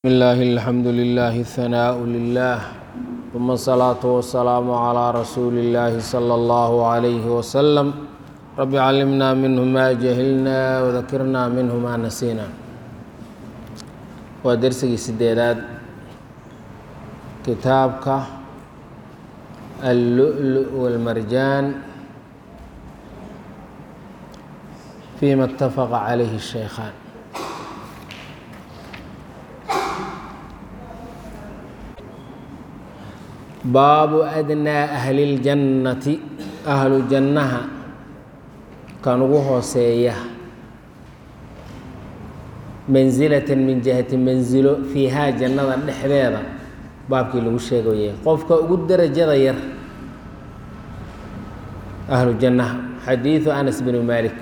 بسم الله الحمد لله الثناء لله ثم الصلاة والسلام على رسول الله صلى الله عليه وسلم رب علمنا منه ما جهلنا وذكرنا منه ما نسينا waa dersigii sideedaad kitaabka اللؤلؤ والمرجان فيما اتفق عليه الشيخان baabu adnaa ahli اljannati ahlu jannaha kan ugu hooseeya mansilatan min jihati mansilo fiihaa jannada dhexdeeda baabkii lagu sheegayay qofka ugu derajada yar ahlu jannaha xadiidu anas bn malik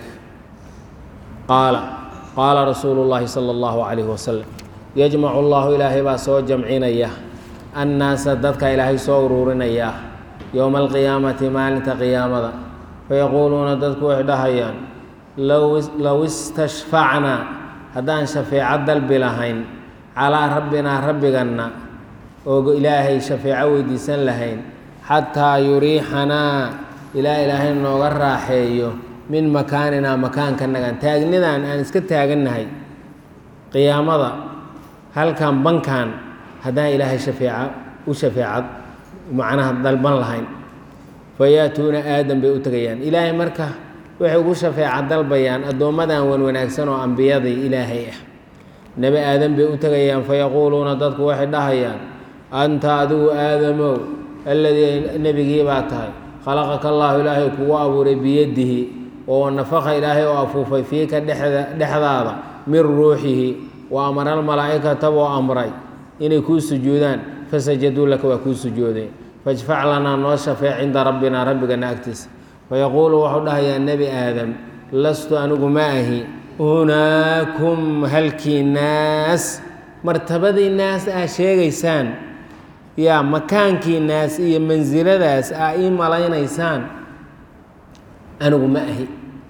qaala qaala rasuulu اllahi salى اllahu calayh wasalam yajmacu allahu ilaahay baa soo jamcinaya annaasa dadka ilaahay soo uruurinayaa yowma alqiyaamati maalinta qiyaamada fayaquuluuna dadku waxay dhahayaan low istashfacnaa haddaan shafeeco dalbi lahayn calaa rabbinaa rabbiganna oo ilaahay shafeeco weydiisan lahayn xataa yuriixanaa ilaa ilaahay nooga raaxeeyo min makaaninaa makaankanagan taagnidan aan iska taagannahay qiyaamada halkan bankan haddaan ilaahay shafeeca u shafeecad macnaha dalban lahayn fayaatuuna aadam bay u tegayaan ilaahay marka waxay ugu shafeeca dalbayaan addoommadan wan wanaagsan oo ambiyadii ilaahay ah nebi aadam bay u tegayaan fayaquuluuna dadku waxay dhahayaan anta adigu aadamow alladii nebigii baa tahay khalaqaka allaahu ilaahay kugu abuuray biyadihi oo nafaka ilaahay oo afuufay fiika dhexdaada min ruuxihi wa amara almalaa'ikata buu amray inay kuu sujuudaan fasajaduu laka waa kuu sujuudeen fajfac lanaa noo shafeec cinda rabbinaa rabbigana agtiisa fayaquulu wuxuu dhahayaa nebi aadam lastu anigu ma ahi hunaakum halkii naas martabadii naas aa sheegaysaan yaa makaankii naas iyo mansiladaas aa ii malaynaysaan anigu ma ahi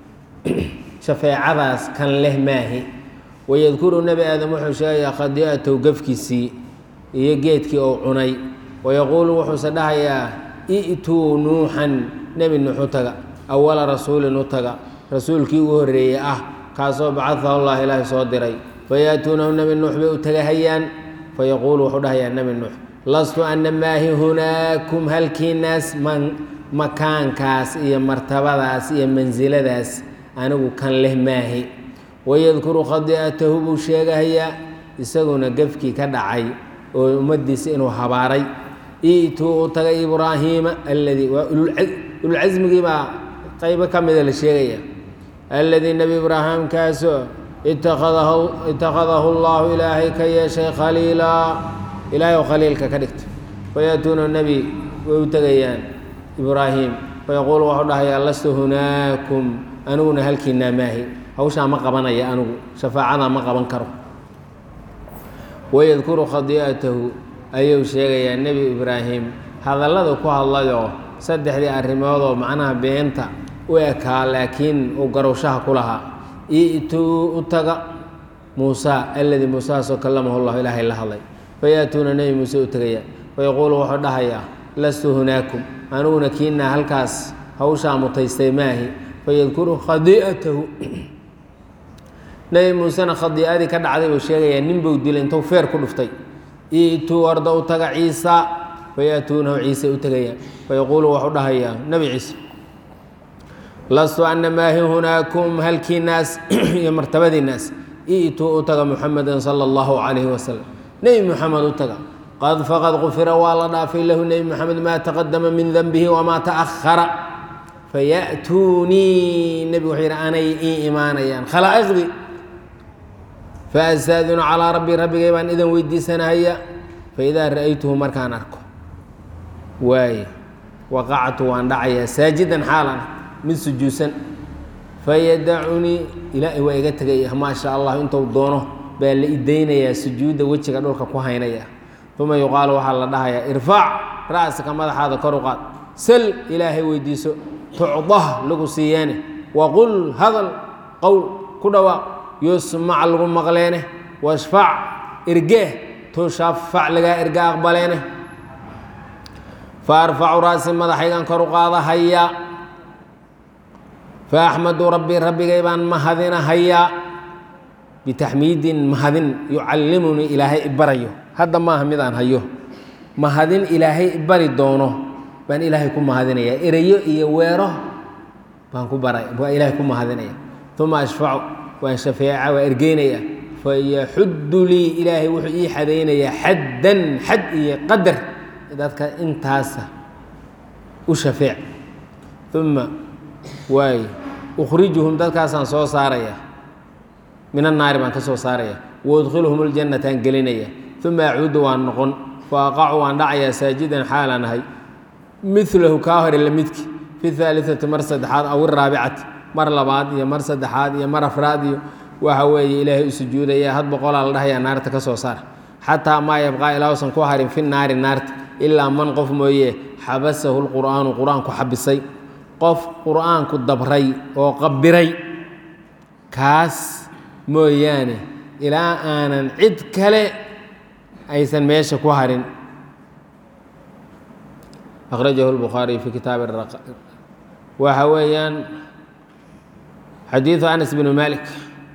shafeecadaas kan leh maahi wayadkuru nebi aadam wuxuu sheegayaa khadi'atow gafkiisii iyo geedkii ou cunay wayaquulu wuxuuse dhahayaa i'tuu nuuxan nebi nuux u taga awala rasuulin u taga rasuulkii ugu horreeyey ah kaasoo bacadahu allah ilaahay soo diray fayaatuunahu nebi nuux bay u tagahayaan fayaquulu wuxuu dhahayaa nebi nuux lastu ana maahi hunaakum halkii naas makaankaas iyo martabadaas iyo mansiladaas anigu kan leh maahi wayadkuru khadi'atahu buu sheegahayaa isaguna gefkii ka dhacay oo ummaddiisa inuu habaaray i'tuu u tagay ibraahiima alladii waa ululcasmigii baa qaybo ka mida la sheegaya alladii nebi ibraahim kaasoo itakhadahu allahu ilaahay ka yeeshay khaliilaa ilaahay oo khaliilka ka dhigta fayaatuuna nebi way u tegayaan ibraahim fayaquulu wuxuu dhahayaa lastu hunaakum aniguna halkiinaa maahi hawshaa ma qabanaya anigu shafaacadaa ma qaban karo wayadkuru khadi'atahu ayuu sheegayaa nebi ibraahim hadallada ku hadlayoo saddexdii arrimoodoo macnaha beenta u ekaa laakiin uu garowshaha ku lahaa i'tuu u taga muusa alladii muusahaasoo kallamahu llahu ilaahay la hadlay fayaatuuna nebi muuse u tegayaan fayaquulu wuxuu dhahayaa lastu hunaakum aniguna kiinaa halkaas hawshaa mutaystay maahi fayadkuru khadi'atahu nebi muusena khadiicadii ka dhacday buu sheegayaa nin buu dilay intuu feer ku dhuftay i'tuu arda u taga ciisa fayaatuunahu ciise u tegayaan fayaquulu wuxuu dhahayaa nebi ciise lastu ana maahi hunaakum halkii naas iyo martabadii naas i'tuu u taga muxameda sala allahu calayhi wasalam nebi muxamed u taga qad faqad qufira waa la dhaafay lahu nebi moxamed maa taqadama min denbihi wamaa ta'ahara fayaatuunii nebigu wuxuu yidhi anay ii imaanayaan khalaa'iqdii faastaadinu calaa rabbii rabbigay baan idan weydiisanahaya faidaa ra'aytuhu markaan arko waaye waqactu waan dhacayaa saajidan xaalan mid sujuudsan fayadacunii ilaahay waa iga tegaya maa sha allah intuu doono baa la idaynayaa sujuudda wejiga dhulka ku haynaya uma yuqaalu waxaa la dhahayaa irfaac ra'saka madaxaada kor u qaad sal ilaahay weydiiso tucdah lagu siiyeene waqul hadal qowl ku dhawaaq yusmac lagu maqleene washfac irgeeh tushafac lagaa erga aqbaleene fa arfacu raasi madaxaygan kor u qaadahayaa fa axmadu rabbii rabbigay baan mahadinahayaa bitaxmiidin mahadin yucallimunii ilaahay ibarayo hadda maaha midaan hayo mahadin ilaahay ibari doono baan ilaahay ku mahadinaya erayo iyo weero baan ku bara baa ilaahay ku mahadinaya uma ashfacu waan shafeeca waa ergeynaya fayaxuddu lii ilaahay wuxuu ii xadaynayaa xaddan xad iyo qadar dadka intaasa u shafeec uma waay ukhrijuhum dadkaasaan soo saaraya min annaari baan ka soo saaraya waudkhiluhum ljannataan gelinaya uma acuudu waan noqon fa aqacu waan dhacayaa saajidan xaalaan ahay milahu kaa hore la midki fi haaliati mar saddexaad aw iraabicati mar labaad iyo mar saddexaad iyo mar afraad iyo waxa weeye ilaahay u sujuudaya had boqolaa la dhahayaa naarta ka soo saar xataa maa yabqaa ilaa usan ku harin fi naari naarta ilaa man qof mooye xabasahu lqur'aanu qur-aanku xabisay qof qur'aanku dabray oo qabiray kaas mooyaane ilaa aanan cid kale aysan meesha ku harin akhrajahu lbukhaariy fi kitaabi waxa weeyaan xadiidu anas bn malik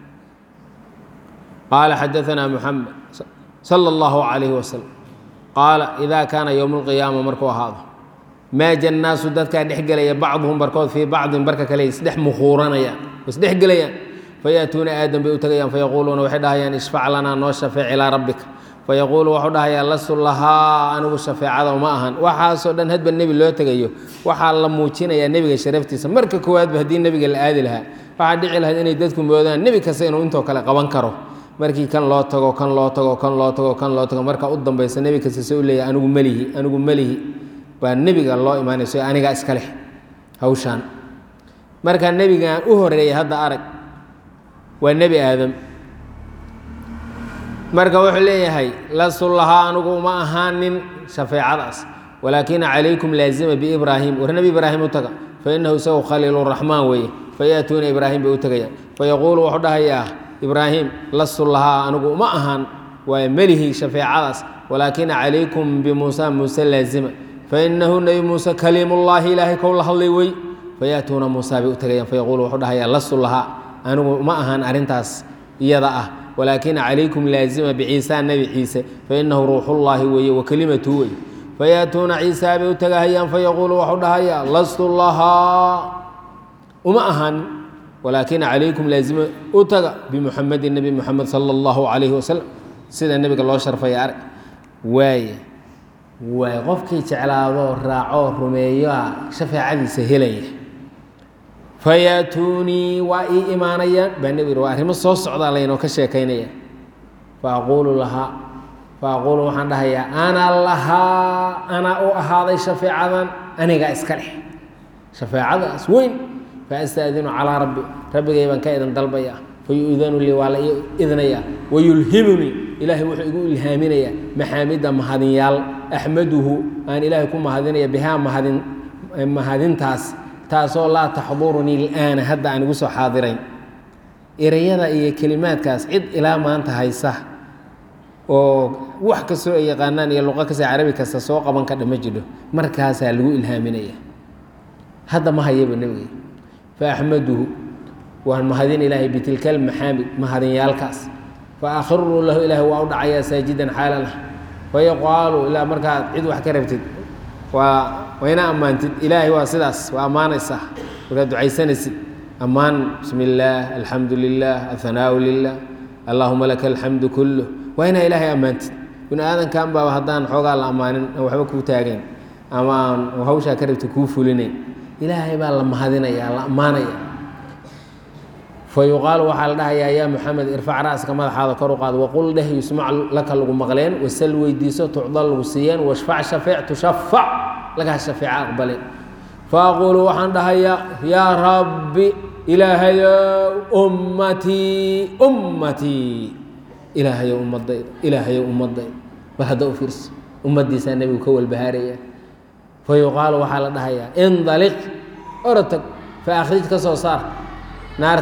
qaala xadaanaa muxamed sala allahu calayhi wasalam qaala idaa kaana yowmu lqiyaama markuu ahaado maaja nnaasu dadkaa dhex gelaya bacduhum barkood fii bacdin barka kale isdhex mukhuuranayaan isdhex gelayaan fayaatuuna aadam bay u tegayaan fayaquuluuna waxay dhahayaan ishfac lanaa noo shafeec ilaa rabbika fayaquulu wuxuu dhahayaa lastu lahaa anigu shafeecada uma ahan waxaasoo dhan hadba nebi loo tegayo waxaa la muujinayaa nebiga sharaftiisa marka koowaadba haddii nebiga la aadi lahaa waxaa dhici lahayd inay dadku moodaan nebi kasta inuu intoo kale qaban karo markii kan loo tago kan loo tago kan loo tago kan loo tago marka u dambaysa nebi kasta se u leeyahay anigu melihi anigu melihi baa nebiga loo imaanayso anigaa iska leh hawshaan marka nebigan u horeeyay hadda arag waa nebi aadam marka wuxuu leeyahay lastu lahaa anigu uma ahaanin shafeecadaas walaakina calaykum laazima biibraahim war nebi ibraahim u taga fainahu isagu khaliiluraxmaan weeye fayaatuuna ibraahim bay u tegayaan fayaquulu wuxuu dhahayaa ibraahim lastu lahaa anigu uma ahaan waa melihi shafeecadaas walaakina calaykum bimuusa muuse laazima fainahu nebi muuse kaliimullaahi ilaahay kow la hadlay wey fayaatuuna muusa bay u tegayaan fayaquulu wuxuu dhahayaa lastu lahaa anigu ma ahaan arrintaas iyada ah walaakina calaykum laazima biciisa nebi ciise fainahu ruuxullaahi weeye wa kelimatu wey fayaatuuna ciisaa bay u tagahayaan fayaquulu waxu dhahayaa lastu lahaa uma ahaan walaakina calaykum laazima u taga bimuxamedin nebi muxamed sala allahu calayhi wasalam sida nebiga loo sharfaya arg waaye waay qofkii jeclaadoo raacoo rumeeyoa shafeecadiisa helaya fayaatuunii waa ii imaanayaan baa nebi yidhi waa arrimo soo socdaa laynoo ka sheekaynaya fa aquulu lahaa fa aquulu waxaan dhahayaa ana lahaa anaa u ahaaday shafeecadan anigaa iska leh shafeecadaas weyn fa astaadinu calaa rabbi rabbigay baan ka idan dalbayaa fayu'danu lii waa la ii idnayaa wayulhimunii ilaahay wuxuu igu ilhaaminayaa maxaamida mahadinyaal axmaduhu aan ilaahay ku mahadinaya bihaa mahadin mahadintaas taasoo laa taxdurunii ilaana hadda aan igu soo xaadirayn ereyada iyo kelimaadkaas cid ilaa maanta haysa oo wax kastoo ay yaqaanaan iyo luqo kasta carabi kasta soo qaban kadha ma jidho markaasaa lagu ilhaaminaya hadda ma hayaba nebiga fa axmaduhu waan mahadin ilaahay bitilka almaxaamid mahadinyaalkaas fa akhiruu lahu ilaahay waa u dhacayaa saajidan xaalan ah fayaqaalu ilaa markaad cid wax ka rabtid waa wayna ammaantid ilaahay waa sidaas waa ammaanaysaa markaad ducaysanaysid ammaan bismi illaah alxamdu lilah athanaau lilah allaahuma laka alxamdu kulluh waa inaa ilaahay ammaantid bini aadankan baaba haddaan xoogaa la ammaanin aan waxba kuu taagayn ama aan hawshaa ka rabtid kuu fulinayn ilaahay baa la mahadinaya la ammaanaya fa yuqaalu waxaa la dhahayaa yaa muxamed irfac ra'ska madaxaada kor u qaad waqul dheh yusmac laka lagu maqleen wasal weydiiso tucda lagu siiyeen washfac shafeec tushafac lagaa shafeeca aqbaleen faaquulu waxaan dhahayaa yaa rabbi ilaahayow ummatii ummatii ilaahayow ummadayda ilaahayow ummadayda bal hadda u fiirso ummaddiisaa nebigu ka walbahaaraya fa yuqaalu waxaa la dhahayaa indaliq orotag fa akhrij ka soo saar naarta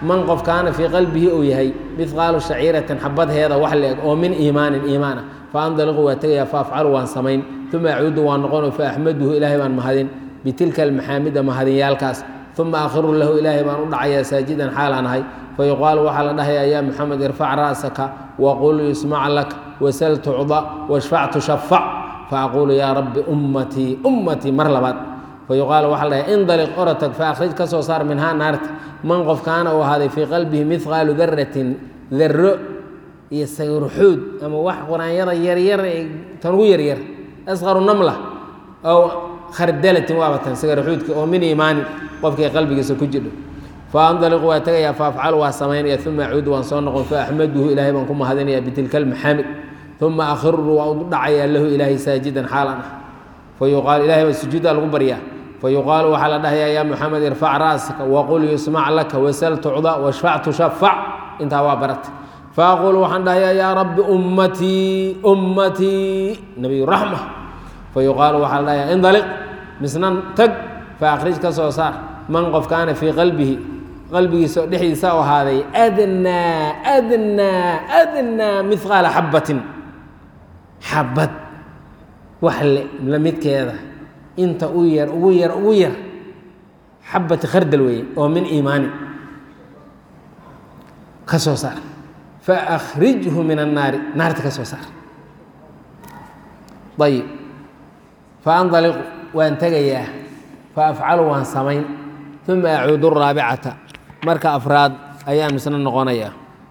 man qof kaana fii qalbihi uu yahay mihqaalu shaciiratin xabadheeda wax la-eg oo min iimaanin iimaan ah fa andaliqu waa tegayaa fa afcalu waan samayn uma acuudu waan noqono fa axmaduhu ilaahay baan mahadin bitilka almaxaamida mahadinyaalkaas uma akhiru lahu ilaahay baan u dhacayaa saajidan xaalaan ahay fayuqaalu waxaa la dhahayaa yaa muxamed irfac ra'saka waqul yusmac lak wasal tucda washfac tushafac faaquulu yaa rabbi ummatii ummatii mar labaad fayuqaalu waxaa la dhahay indaliq orotag faakhrij ka soo saar minhaa naarta man qof kaana uu ahaaday fii qalbihi mihqaalu daratin darro iyo sagurxuud ama wax quraanyada yaryar ee tan ugu yaryar asqaru namla ow khardalatin waaba tan sagarxuudka oo min iimaanin qofkay qalbigiisa ku jidho fa andaliqu waa tegayaa fa afcalu waa samaynaya uma acuudu waan soo noqon fa axmaduhu ilaahay baan ku mahadinaya bitilka almaxaamid uma akhiru waa u dhacayaa lahu ilaahay saajidan xaalan ah fa yuqaal ilahay baa sujuudda lagu baryaa fa yuqaalu waxaa la dhahayaa yaa muxamed irfac ra'saka waqul yusmac laka wasal tucda washfac tushafac intaa waa barata faaqulu waxaan dhahayaa yaa rabbi ummatii ummatii nabiy raxma fa yuqaalu waxaa la dhahayaa indaliq misnan tag fa akhrij ka soo saar man qof kaana fii qalbihi qalbigiisa dhexdiisa u ahaaday adnaa adnaa adnaa mihqaala xabbatin xabad wax la midkeeda inta u yar ugu yar ugu yar xabati khardal weeye oo min iimaani ka soo saar faakrijhu min annaari naarta ka soo saar ayib faandaliqu waan tegayaa fa afcalu waan samayn uma acuudu raabicata marka afraad ayaan misna noqonayaa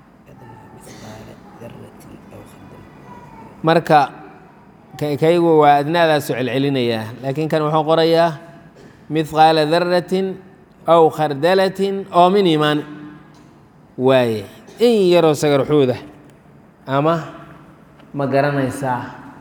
marka kaygu waa adnaadaasu celcelinayaa laakiin kan wuxuu qorayaa mihqaala daratin aw khardalatin oo min iimaan waaye in yaroo sagarxuuda ama ma garanaysaa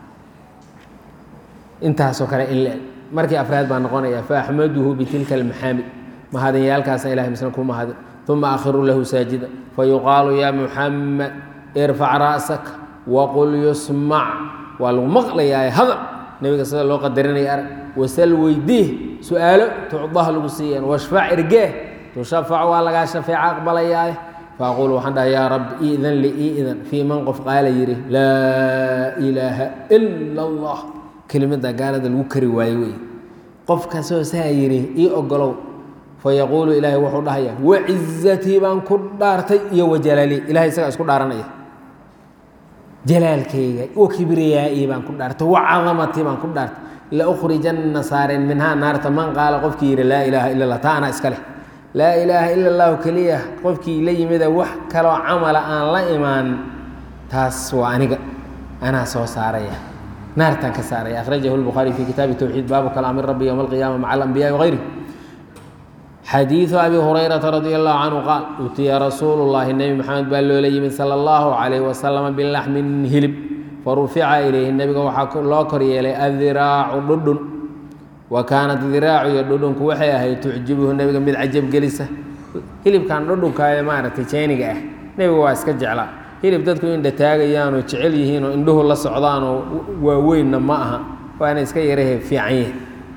intaasoo kale in le markii afraad baa noqonaya faaxmaduhu bitilka almaxaamid mahadanyaalkaasa ilahay misna ku mahadin uma akhiru lahu saajida fayuqaalu yaa muxamed irfac ra'sak waqul yusmac waa lagu maqlayaa hadal nebiga sida loo qadarinaya arag wasal weydiih su-aalo tucdaha lagu siiyeen washfac irgee tushafac waa lagaa shafeeca aqbalayaaye faaquul waxaan dhaha yaa rabbi iidan li iidan fii man qof qaala yidhi laa ilaaha ila allah kelimada gaalada lagu kari waayo wey qof kasoo saa yidhi ii ogolow fayaquulu ilaahay wuxuu dhahayaa wacizatii baan ku dhaartay iyo wajalaalii ilahay isagaa isku dhaaranaya jalaalkayga wa kibriyaa'ii baan ku dhaartay wa cadamatii baan ku dhaartay laukhrijanna saareen minhaa naarta man qaala qofkii yidhi laa ilaaha ila allah taa anaa iska leh laa ilaaha ila allahu keliya qofkii la yimida wax kaloo camala aan la imaan taas waa aniga anaa soo saaraya naartaan ka saaraya akhrajahu lbukhaari fi kitaabi towxiid baabu kalaami rabbi yowma alqiyaama maca alambiyaai wagayri xadiidu abi hurayrata radi allahu canhu qaal utiya rasuulu llahi nebi maxamed baa loola yimid sala allahu calayhi wasalama bilaxmin hilib farufica ilayhi nebiga waxaa loo kor yeelay adiraacu dhudhun wa kaanat diraacu iyo dhudhunku waxay ahayd tucjibuhu nebiga mid cajab gelisa hilibkan dhudhunka ee maaragtay jeeniga ah nebiga waa iska jeclaa hilib dadku indha taagayaanoo jecel yihiinoo indhuhu la socdaanoo waaweynna ma aha waana iska yarahe fiican yahay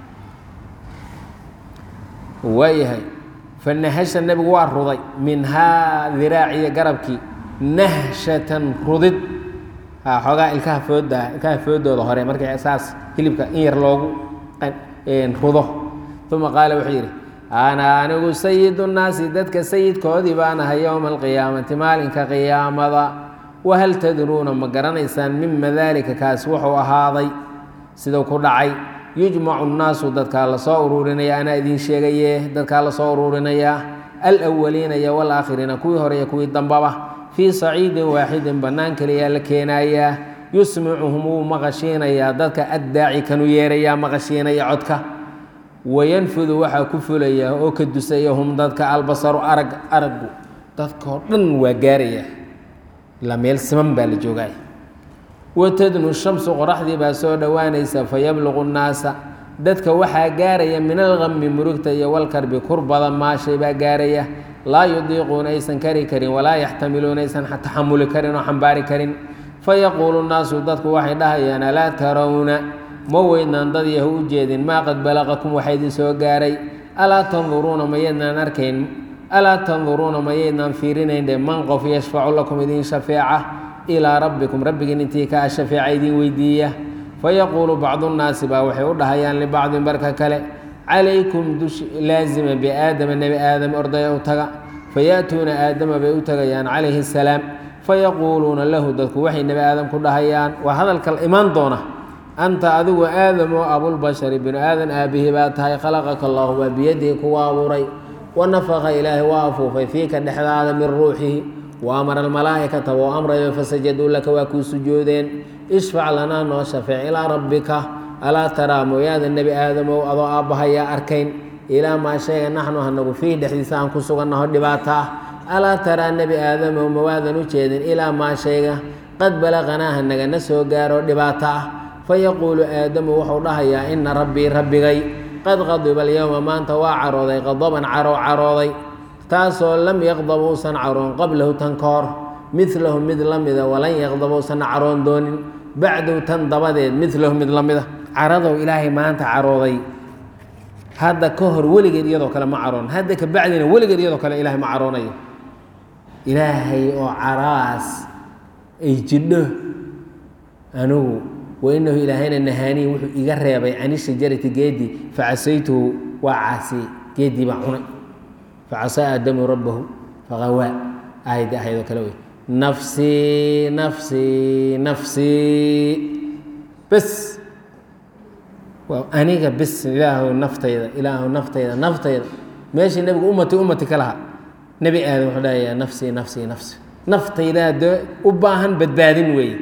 waayahay fanahasha nebigu waa ruday minhaa diraaciyo garabkii nahshatan rudid xoogaa ilkaha fooda ilkaha foodooda hore markii saas hilibka in yar loogu rudo uma qaala wuxuu yidhi ana anigu sayidu nnaasi dadka sayidkoodii baan ahay yowma alqiyaamati maalinka qiyaamada wahal tadruuna ma garanaysaan mima daalika kaas wuxuu ahaaday siduu ku dhacay yujmacu nnaasu dadkaa lasoo ururinaya anaa idiin sheegaye dadkaa lasoo ururinayaa alwaliina iyo walaakhiriina kuwii hore iyo kuwii dambaba fii saciidin waaxidin bannaan keliyaa la keenayaa yusmicuhum wuu maqashiinayaa dadka addaaci kanu yeerayaa maqashiinaya codka wayanfudu waxaa ku fulaya oo ka dusaya hum dadka albasaru arag araggu dadkao dhan waa gaaraya ilaa meel siman baa la joogaay watadnu shamsu qoraxdii baa soo dhowaanaysa fayabluqu nnaasa dadka waxaa gaaraya min algami murugta iyo walkarbi kurbada maashay baa gaaraya laa yudiiquuna aysan kari karin walaa yaxtamiluuna aysan taxamuli karin oo xambaari karin fayaquulu nnaasu dadku waxay dhahayaan alaa tarawna ma weydnaan dad yahu u jeedin maa qad balaqakum waxaa idin soo gaaray alaa tanduruuna mayaydnaan arkayn alaa tanduruuna mayaydnaan fiirinayn dhe man qof yashfacu lakum idin shafeeca ilaa rabbikum rabbigiin intii kaa shafeeca idin weydiiya fayaquulu bacdu nnaasi baa waxay u dhahayaan libacdin barka kale calaykum dush laazima biaadama nebi aadam ordaya u taga fayaatuuna aadama bay u tagayaan calayhi asalaam fayaquuluuna lahu dadku waxay nebi aadam ku dhahayaan waa hadalka imaan doona anta adigu aadamoo abulbashari binu aadan aabbihi baa tahay khalaqaka allahu waa biyadihi kuwa abuuray wanafaqa ilaahay waa afuufay fiika dhexdaada min ruuxihi wa amara almalaa'ikata wou amrayo fasajaduu laka waa kuu sujuudeen ishfac lanaa noo shafeec ilaa rabbika alaa taraa mooyaada nebi aadamow adoo aabbahayaa arkayn ilaa maa sheega naxnu hanagu fiih dhexdiisa aan ku sugannaho dhibaato ah alaa taraa nebi aadamow mawaadan u jeedin ilaa maa sheega qad balaqanaa hanagana soo gaaro dhibaato ah fayaquulu aadamu wuxuu dhahayaa ina rabbii rabbigay qad qadiba alyowma maanta waa carooday qadaban caro carooday taasoo lam yaqdab uusan caroon qablahu tan ka hor midlahu mid la mida walan yaqdab uusan caroon doonin bacdow tan dabadeed midlahu mid la mida caradow ilaahay maanta carooday hadda ka hor weligeed iyadoo kale ma caroon hadda ka bacdina weligeed iyadoo kale ilaahay ma caroonayo ilaahay oo caraas ay jidho anugu wainahu ilaahayna nahaanii wuxuu iga reebay cani shajarati geedii facasaytuhu waa caasiyey geedii baa cunay facasaa aadamu rabbahu faqawaa aayaddi ahaydoo kale wey nafsii nafsii nafsii bes waa aniga bes ilaahu naftayda ilaahu naftayda naftayda meeshii nebigu ummati ummati ka lahaa nebi aadam wuxuu dhahayaa nafsii nafsii nafsi naftaydaa dee u baahan badbaadin weeye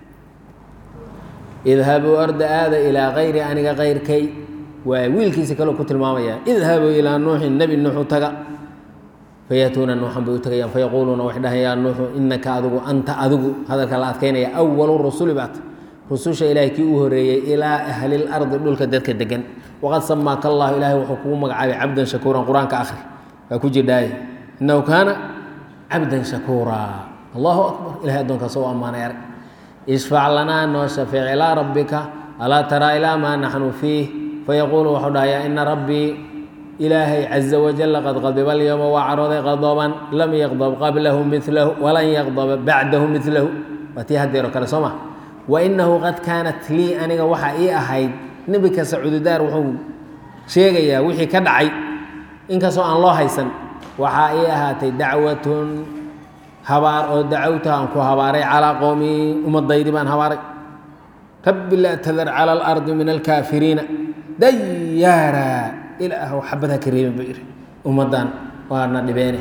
idhabuu orda aada ilaa kayri aniga kayrkay waa wiilkiisa kaleo ku tilmaamaya idhabuu ilaa nuuxin nebi nuuxu taga fayaatuuna nuuxan bay u tagayaan fayaquuluuna waxay dhahayaan nuuxu inaka adigu anta adigu hadalka la adkaynaya awalu rusuli baat rususha ilaahay kii u horeeyey ilaa ahli lardi dhulka dadka degan waqad samaaka allahu ilaahay wuxuu kugu magacaabay cabdan shakuuran qur-aanka akhri waa ku jirdhaaye innahu kaana cabdan shakuuraa allahu akbar ilahay addoonkaas u ammaanay arag ishfac lanaa noo shafeec ilaa rabbika alaa taraa ilaa maa naxnu fiih fayaquulu wuxuu dhahayaa ina rabbii ilaahay caza wajalla qad qadiba alyowma waa carooday qadaban lam yaqdab qablahu milahu walan yaqdaba bacdahu milahu waa tii haddeero kale soo ma wa inahu qad kaanat lii aniga waxaa ii ahayd nebi kasta cududaar wuxuu sheegayaa wixii ka dhacay inkastoo aan loo haysan waxaa ii ahaatay dacwatun habaar oo dacawta aan ku habaaray calaa qowmii ummadaydi baan habaaray rabbi laa tadar cala alardi min alkaafiriina dayaara ilaahu xabadha ka reebin buu yidhi ummaddan waana dhibeene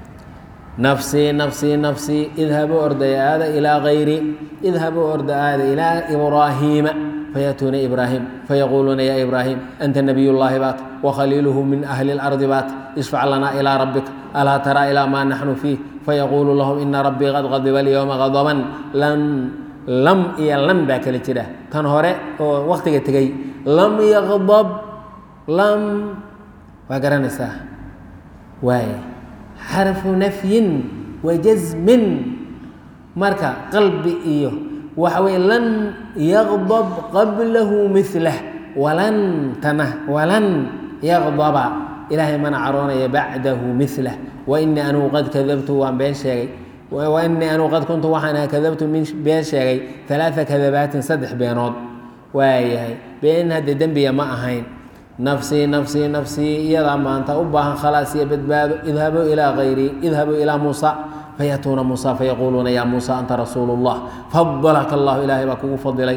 nafsii nafsii nafsii idhabuu orday aada ilaa kayri idhabuu orda aada ilaa ibraahiima fayaatuuna ibraahim fayaquuluuna yaa ibraahim anta nabiy llaahi baat wakhaliiluhu min ahli اlardi baat ishfac lanaa ilaa rabbika alaa taraa ilaa maa naxnu fiih fayaquulu lahum ina rabbii qad qadiba alyowma qadaban lan lam iyo lam baa kala jira tan hore oo waktiga tegey lam yaqdab lam waa garanaysaa waay xarfu nafyin wa jasmin marka qalbi iyo waxa weye lan yaqdab qablahu milah walan tana walan yaqdaba ilaahay mana caroonaya bacdahu milah wainii anugu qad kadabtu waan been sheegay wainii anugu qad kuntu waxaan aha kadabtu min been sheegay alaaa kadabaatin saddex beenood waayahay been hadde dembiya ma ahayn nafsii nafsii nafsii iyadaa maanta u baahan khalaas iyo badbaado idhabuu ilaa kayrii idhabuu ilaa muusa fayaatuuna muusa fayaquuluuna yaa muusa anta rasuulu اllah fadalaka allahu ilaahay baa kugu fadilay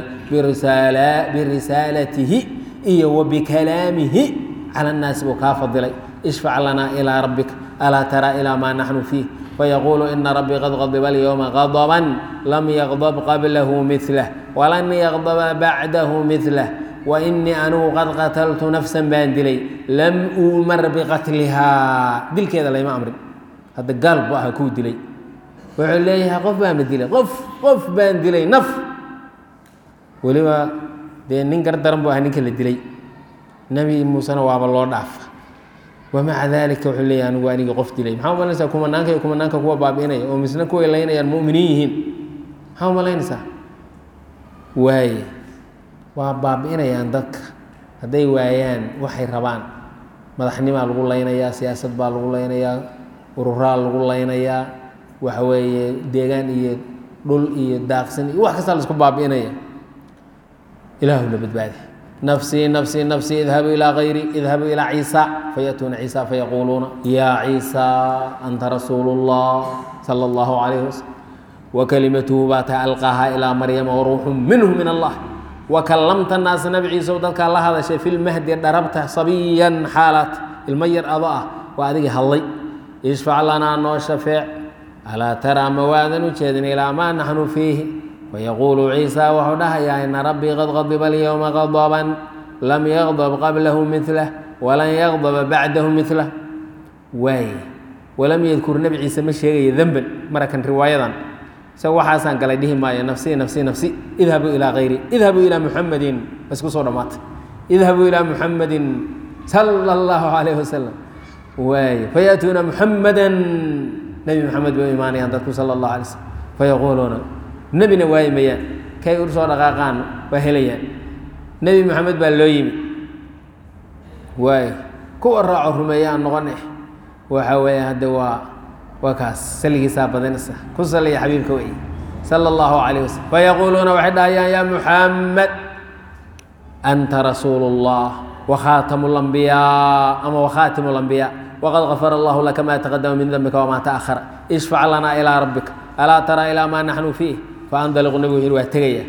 birisaalatihi iyo wa bikalaamihi cala annaasi buu kaa fadilay ishfac lanaa ilaa rabbika alaa taraa ilaa maa naxnu fiih fayaquulu ina rabbii qad qadiba alyowma qadaban lam yaqdab qablahu milah walan yaqdaba bacdahu milah wainii anugu qad qataltu nafsan baan dilay lam uumar biqatlihaa dilkeeda layma amrin hadda gaal bu aha kuu dilay wuxuu leeyahay qof baana dilay qof qof baan dilay naf weliba dee nin gardaran bu aha ninka la dilay nebi muusena waaba loo dhaafa wamaca dalika wuxuu leeyahay anigu anigii qof dilay maxaa umalanaysaa kumanaanka iyo kumanaanka kuwa baabi'inaya oo misna kuway laynayaan mu'miniin yihiin maxaa umalaynaysaa waaye waa baabi'inayaan dadka hadday waayaan waxay rabaan madaxnimaa lagu laynayaa siyaasad baa lagu laynayaa ururaa lagu laynayaa waxa weeye deegaan iyo dhul iyo daaqsin iyo wax kastaa laisku baabi'inaya ilaahuna badbaadi nafsii nafsii nafsii idhabuu ilaa hayri idhabuu ilaa ciisa fayatuuna ciisa fayaquuluuna yaa ciisa anta rasuulu اllah sala اllahu calayhi wasalam wakalimatuhu baa taa alqaahaa ilaa maryama waruuxu minhu min allah wakalamta naasa nabi ciisow dadkaa la hadashay fi lmahdi dharabta sabiyan xaalaat ilmo yar ado ah waa adigii hadlay ishfac lanaa noo shafeec alaa taraa ma waadan u jeedin ilaa maa naxnu fiihi fayaquulu ciisa wuxuu dhahayaa ina rabbii qad qadiba alyowma qadaban lam yaqdab qablahu milah walan yaqdaba bacdahu milah waay walam yadkur nebi ciise ma sheegaya demban marakan riwaayadan isaga waxaasaan galay dhihi maayo nafsi nafsi nafsi idhabuu ilaa hayri idhabuu ilaa muxamadin isku soo dhammaatay idhabuu ilaa muxamadin sala allahu calayh wasalam waay fayaatuuna muxamadan nebi moxamed bay u imaanayaan dadku sala allahu alay slm fayaquuluuna nebina waayi mayaan kay ur soo dhaqaaqaan waa helayaan nebi moxamed baa loo yimi waay kuwa raaco rumeeya aan noqon eh waxa weeye hadde waa waa kaas salligiisaa badanaysa ku saliya xabiibka wey sala allahu calayh wasalam fayaquuluuna waxay dhahayaan yaa muxamed anta rasuulu اllah wakhaatamu اlambiyaa ama wakhaatimu اlambiyaa waqad gafara allahu laka ma taqadama min dembika wamaa taأhara ishfac lanaa ilaa rabbika alaa taraa ilaa maa naxnu fiih faandaliqu nebigu wuxu waa tegaya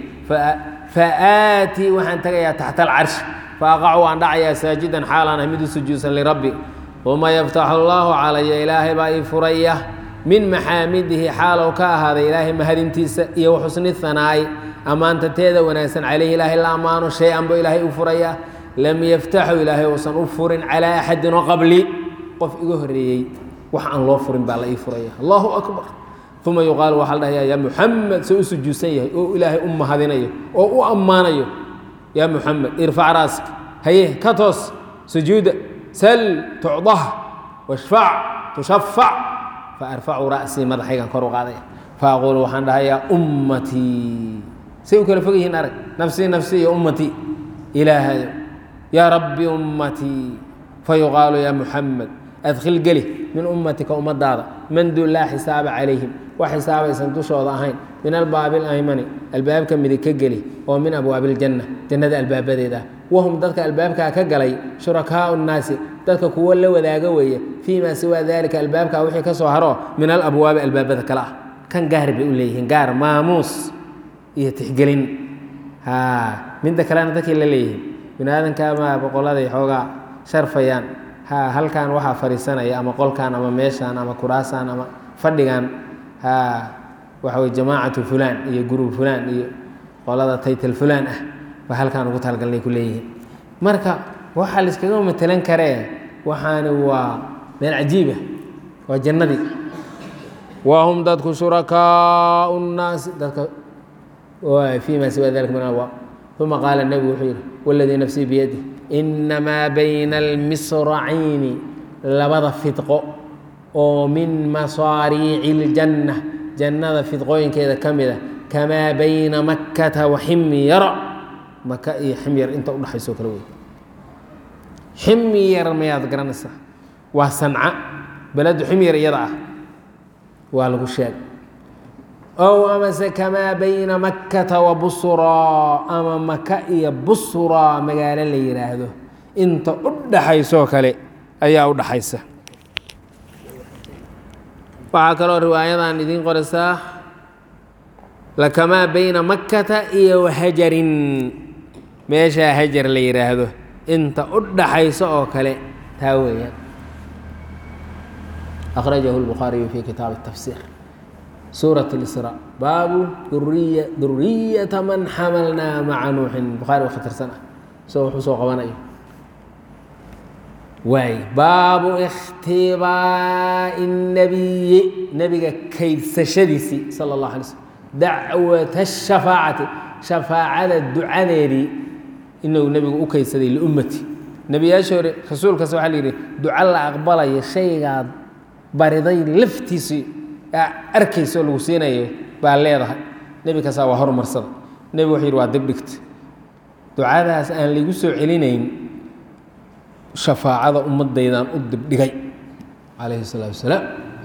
faaatii waxaan tegayaa taxta alcarshi faaqacu waan dhacayaa saajidan xaalaan ah mid u sujuudsan lirabbi uma yaftaxu allaahu calaya ilaahay baa ii furaya min maxaamidihi xaalow ka ahaaday ilaahay mahadintiisa iyo waxusni hanaa'i ammaanta teeda wanaagsan caleyhi ilaahay la ammaano shay-an buu ilaahay u furayaa lam yaftaxu ilaahay uusan u furin calaa axadin oo qabli qof iga horreeyey wax aan loo furin baa la ii furaya allahu akbar uma yuqaalu waxaa la dhahayaa yaa muxamed se u sujuudsan yahay oo ilaahay u mahadinayo oo u ammaanayo yaa muxamed irfac raaska haye ka toos sujuuda sal tucdah washfac tushafac faarfacu ra'sii madaxaygan kor u qaadaya faaquulu waxaan dhahayaa ummatii say u kala fog yihiin arag nafsii nafsii iyo ummatii ilaahayo yaa rabbi ummatii fayuqaalu yaa muxamed adkhil geli min ummatika ummadaada man dun laa xisaaba calayhim wax xisaabaysan dushooda ahayn min albaabi alaymani albaabka midig ka geli oo min abwaabi iljanna jannada albaabadeeda ah wahum dadka albaabkaa ka galay shurakaau nnaasi dadka kuwo la wadaaga weeye fii maa siwaa dalika albaabkaa wixii ka soo haro min alabwaabi albaabada kale ah kan gaar bay u leeyihiin gaar maamuus iyo tixgelin midda kalena dadkii la leeyihiin bini aadamkaama boqoladay xoogaa sharfayaan ha halkan waxaa fadhiisanaya ama qolkan ama meeshaan ama kuraasaan ama fadhigan ha waxa wey jamaacatu fulaan iyo gurub fulaan iyo qolada taytal fulaan ah ba halkaan ugu talgalnay ku leeyihiin marka waxaa la iskaga matelan karee waxaani waa meel cajiibah waa jannadii wa hum dadku shurakaau nnaasi dadka fii ma siwa dalika min alwaab uma qaala nebigu wuxuu yidhi waladii nafsii biyadi inamaa bayna almisracayni labada fidqo oo min masaariici iljanna jannada fidqooyinkeeda ka mid a kamaa bayna makkata wa ximyara maka iyo ximyar inta udhaxaysoo kale wey ximyar mayaad garanaysaa waa sanca beledu ximyar iyada ah waa lagu sheeg ow amase kamaa bayna makkata wa busraa ama maka iyo busraa magaalo la yidhaahdo inta u dhaxaysoo kale ayaa u dhaxaysa waxaa kaloo riwaayadan idiin qoraysaa lakamaa bayna makkata iyo wahajarin meeshaa hajar la yidhaahdo inta u dhaxayso oo kale taa weeyaan akhrajahu lbukhaariyu fi kitaabi tafsiir suuraة اlsrا baabu duriya duriyata man xamalnaa maca nuuxin bukhaari waa khatarsan ah so wuxuu soo qabanayo waay baabu اkhtibaaءi الnabiyi nebiga kaydsashadiisii salى الlaه alay slm dacwat الshafaacati shafaacada ducadeedii inuu nebigu u kaydsaday liummati nebiyaasha hore rasuulkaas waxaa la yidhi duco la aqbalayo shaygaad bariday laftiisii arkayso lagu siinayo baa leedahay nebi kastaa waa horumarsada nebi wuxuu yidhi waa dibdhigta ducadaas aan laigu soo celinayn shafaacada ummaddaydaan u dibdhigay calayhi الsalaatu wasalaam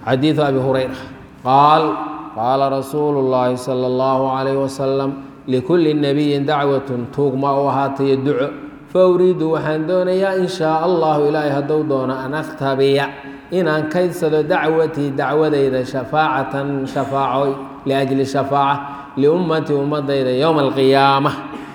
xadiidu abi hurayra qaal qaala rasuulu llaahi sala allahu calayh wasalam likulli nabiyin dacwatun tuugma u ahaatayo duco fa uriidu waxaan doonayaa in shaa allahu ilaahay hadduu doono an akhtabiya inaan kaydsado dacwatii dacwadayda shafaacatan shafaaco liajli shafaaca liummatii ummadayda yowma alqiyaama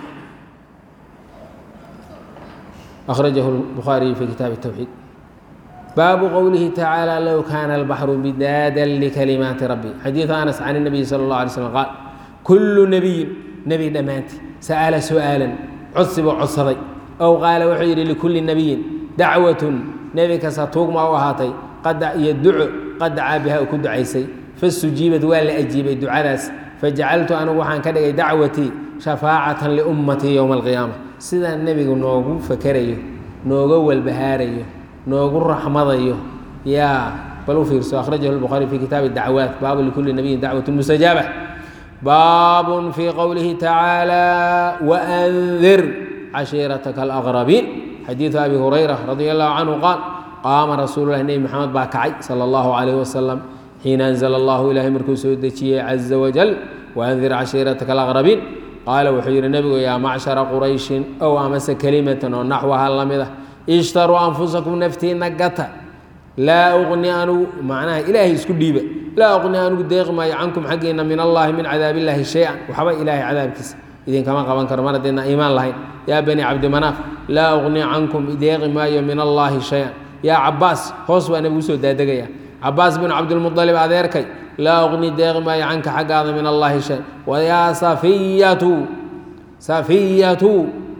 akhrajahu lbukhaariyu fi kitaabi towxiid baabu qowlihi tacaala low kaana albaxru bidaadan likalimaati rabbi xadiidu anas can nabiyi sala اllah alay slm qaal kullu nebiyin nebi dhammaantii sa'ala su'aalan codsi buu codsaday ow qaala wuxuu yidhi likulli nebiyin dacwatun nebi kasta tuugma u ahaatay qada iyo duco qad dacaa biha uu ku ducaysay fasujiibad waa la ajiibay ducadaas fajacaltu anigu waxaan ka dhigay dacwatii shafaacatan liummatii yowma alqiyaama sidaa nebigu noogu fakerayo nooga walbahaarayo noogu raxmadayo yaa bal u fiirso akhrajahu lbukhaari fi kitaabi dacwaat baabu likulli nabiyin dacwatu mustajaaba baabun fii qowlihi tacaala waandir cashiirataka alaqrabiin xadiidu abi hurayra radi allahu canhu qaal qaama rasuululahi nebi maxamed baa kacay sala allahu calayh wasalam xiina anzala allahu ilaahay markuu soo dejiyey caza wajal waandir cashiirataka alaqrabiin qaala wuxuu yidhi nebigu yaa macshara qurayshin ow amase kelimatan oo naxwaha la mid ah ishtaruu anfusakum naftiina gata laa uqni anugu macnaha ilaahay isku dhiiba laa uqni anugu deeqi maayo cankum xaggiina min allaahi min cadaabillaahi shay-an waxba ilaahay cadaabkiisa idinkama qaban karo mar haddeedna iimaan lahayn yaa bani cabdimanaaf laa uqni cankum deeqi maayo min allaahi shay-an yaa cabaas hoos baa nebigu usoo daadegaya cabaas bin cabdilmualib adeerkay laa uqni deeqi maayo canka xaggaada min allaahi shay-an wayaa safiyatu safiyatu